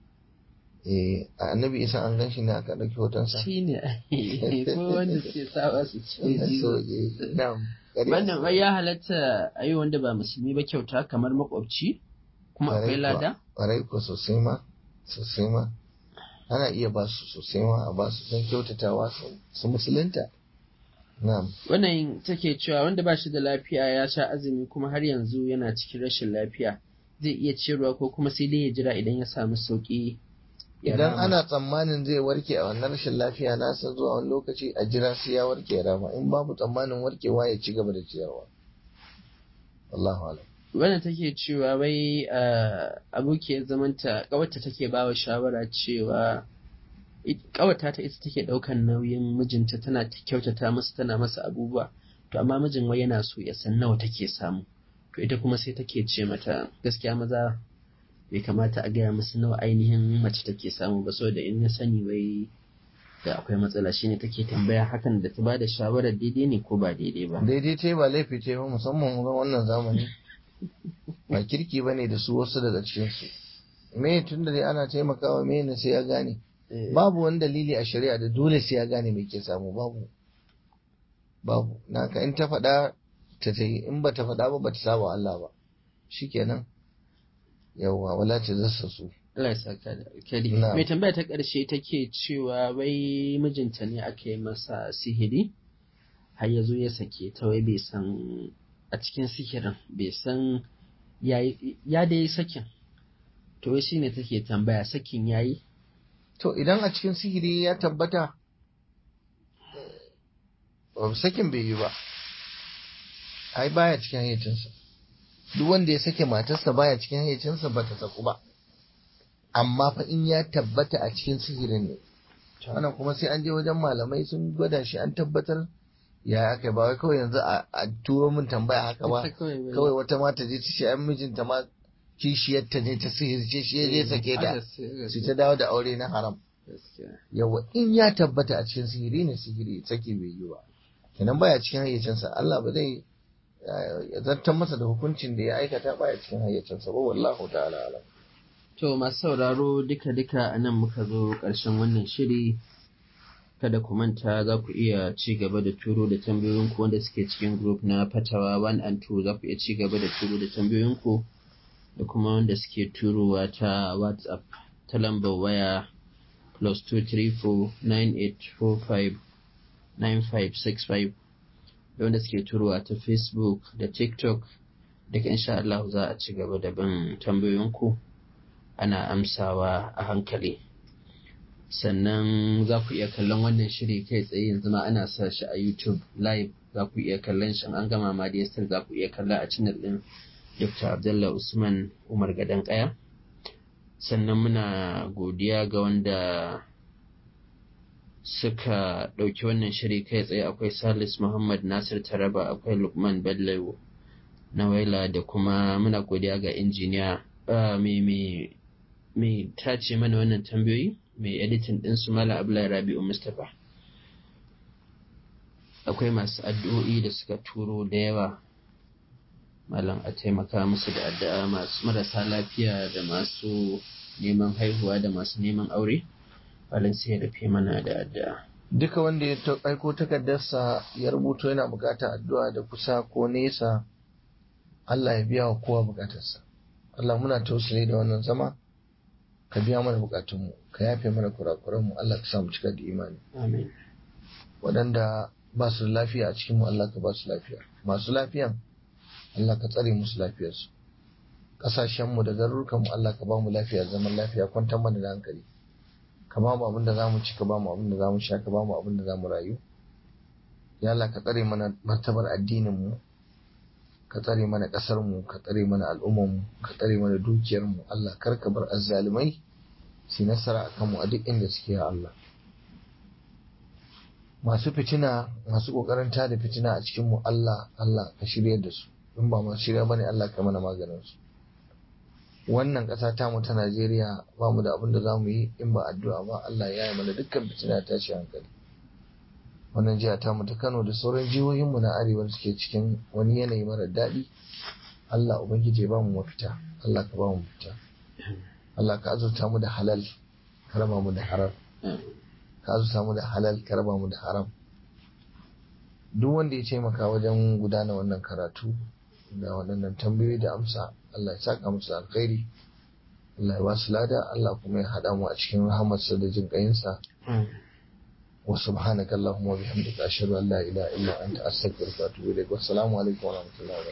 eh a annabi isa an gan shi ne aka ɗauki hotonsa shi ne ko wanda suke sawa su ce so eh, na'am ƙarya wannan wai ya halatta a yi wanda ba musulmi ba kyauta kamar makwabci kuma Ƙwarai akwai kuwa. lada ƙwarai ko sosai ma sosai ma ana iya ba su sosai ma a ba su don kyautatawa su- su musulunta na'am wannan take cewa wanda ba shi da lafiya ya sha azumi kuma har yanzu yana cikin rashin lafiya zai iya ciyarwa ko kuma sai dai ya jira idan ya samu sauki ya idan rama. ana tsammanin zai warke a wannan rashin lafiya nasa zuwa wani lokaci a jira sai ya warke ya rama in babu tsammanin warkewa ya ci gaba da ciyarwa wallahu alam wannan take cewa wai ah, abokiyar zamanta kawarta take bawa shawara cewa kawata ta ita take daukan nauyin mijinta tana ta kyautata masa tana masa abubuwa to amma mijin wai yana so ya san nawa take samu to ita kuma sai take ce mata gaskiya maza bai kamata a gaya musu nawa ainihin mace take samu ba saboda in ya sani wai da akwai matsala shine take tambaya hakan da ta bada shawarar daidai ne ko ba daidai ba daidai ta yi ba laifi ta yi ba musamman ga wannan zamani ba kirki ba ne da su wasu daga cikinsu me tun da dai ana taimakawa me ne sai ya gane Eh, babu wani dalili a shari'a da dole sai ya gane me ke samu babu babu naka in ta faɗa ta ta yi in ba ta faɗa ba ba ta saba Allah ba shikenan yawwa wala ta zassa su Allah ya saka da alkhairi. Na'am. Mai tambaya ta ƙarshe take cewa wai mijinta ne aka yi masa sihiri har ya zo ya sake ta wai bai san a cikin sihirin bai san ya yi- ya da yi sakin. To wai shine take tambaya sakin ya yi? to idan a cikin sihiri ya tabbata eh, sakin bai yi ba ai baya cikin hayyacinsa duk wanda ya sake matarsa baya cikin hayyacinsa ba ta saku ba amma fa in ya tabbata a cikin sihirin ne wannan kuma sai an je wajen malamai sun gwada shi an tabbatar ya aka ba wai kawai yanzu a a turo min tambaya haka ba Ita kawai wai- kawai wata mata je ta ce an mijinta ma kishiyarta ne ta sihirce shi ya je sake ta Haka sai- su ta dawo da aure na haram gaskiya. yawa in ya tabbata a cikin sihiri ne sihiri saki bai yi ba kenan baya cikin hayyacinsa Allah ba zai eh, ya zartar masa da hukuncin da ya aikata baya cikin hayyacinsa ba wallahu ta'ala alam To masu sauraro duka-duka a nan muka zo ƙarshen wannan shiri. Kada ku manta za ku iya ci gaba da turo da tambayoyinku wanda suke cikin group na Fatawa 1 and 2 za ku iya ci gaba da turo da tambayoyinku da kuma wanda suke turowa ta WhatsApp ta lambar waya plus 234-9845-9565 da wanda suke turowa ta Facebook da TikTok duka insha Allah za a ci gaba da bin tambayoyinku. ana amsawa a hankali sannan za ku iya kallon wannan shiri kai tsaye yanzu ma ana sa shi a youtube live za ku iya kallon shi an gama ma da yasir za ku iya kalla a channel din dr abdullah usman umar gadon kaya sannan muna godiya ga wanda suka ɗauki wannan shiri kai tsaye akwai salis muhammad nasir taraba akwai lukman bello na waila da kuma muna godiya ga injiniya ah, mai mai mai tace mana wannan tambayoyi mai editin din su mala abdullahi rabi'u mustapha akwai masu addu'o'i da suka turo da yawa malam a taimaka musu da addu'a masu marasa lafiya da masu neman haihuwa da masu neman aure malam sai ya rufe mana da addu'a duka wanda ya ta- aiko takardarsa ya rubuto yana bukatar addu'a da kusa ko nesa Allah ya biya wa kowa bukatarsa Allah muna tausale da wannan zama ka biya mana bukatunmu ka yafe mana kurakuranmu Allah ka sa mu cika da imani amin waɗanda ba su da lafiya a cikinmu Allah ka ba su lafiya masu lafiyan Allah ka tsare musu lafiyarsu ƙasashenmu da garurukanmu Allah ka ba mu lafiya zaman lafiya kwantar mana da hankali ka ba mu abin da za mu ci ka ba mu abin da za mu sha ka ba mu abin da za mu rayu ya Allah ka tsare mana martabar addininmu ka tsare mana ƙasarmu ka tsare mana al'ummarmu ka tsare mana dukiyarmu Allah kar ka bar azzalumai su yi nasara a kanmu a duk inda suke ya Allah masu fitina masu kokarin tada fitina a cikin mu Allah Allah ka shiryar da su in ba masu shirya bane Allah ka mana maganin su wannan ƙasa ta mu ta Najeriya ba mu da abin da zamu yi in ba addu'a ba Allah ya yi mana dukkan fitina ta shi hankali wannan jiha ta mu ta Kano da sauran jihohin mu na arewa da suke cikin wani yanayi mara daɗi Allah ubangiji ya ba mu mafita Allah ka ba mu mafita Allah ka azurta mu da halal ka raba mu da haram ka azurta mu da halal ka raba mu da haram duk wanda ya taimaka wajen gudana wannan karatu da waɗannan tambayoyi da amsa Allah ya saka musu da alkhairi Allah ya ba su lada Allah kuma ya haɗa mu a cikin rahamarsa da jin ƙayinsa wa subhanaka allahumma wa bihamdika ashhadu an la ilaha illa anta astaghfiruka wa atubu ilaik wassalamu alaikum wa rahmatullahi wa barakatuh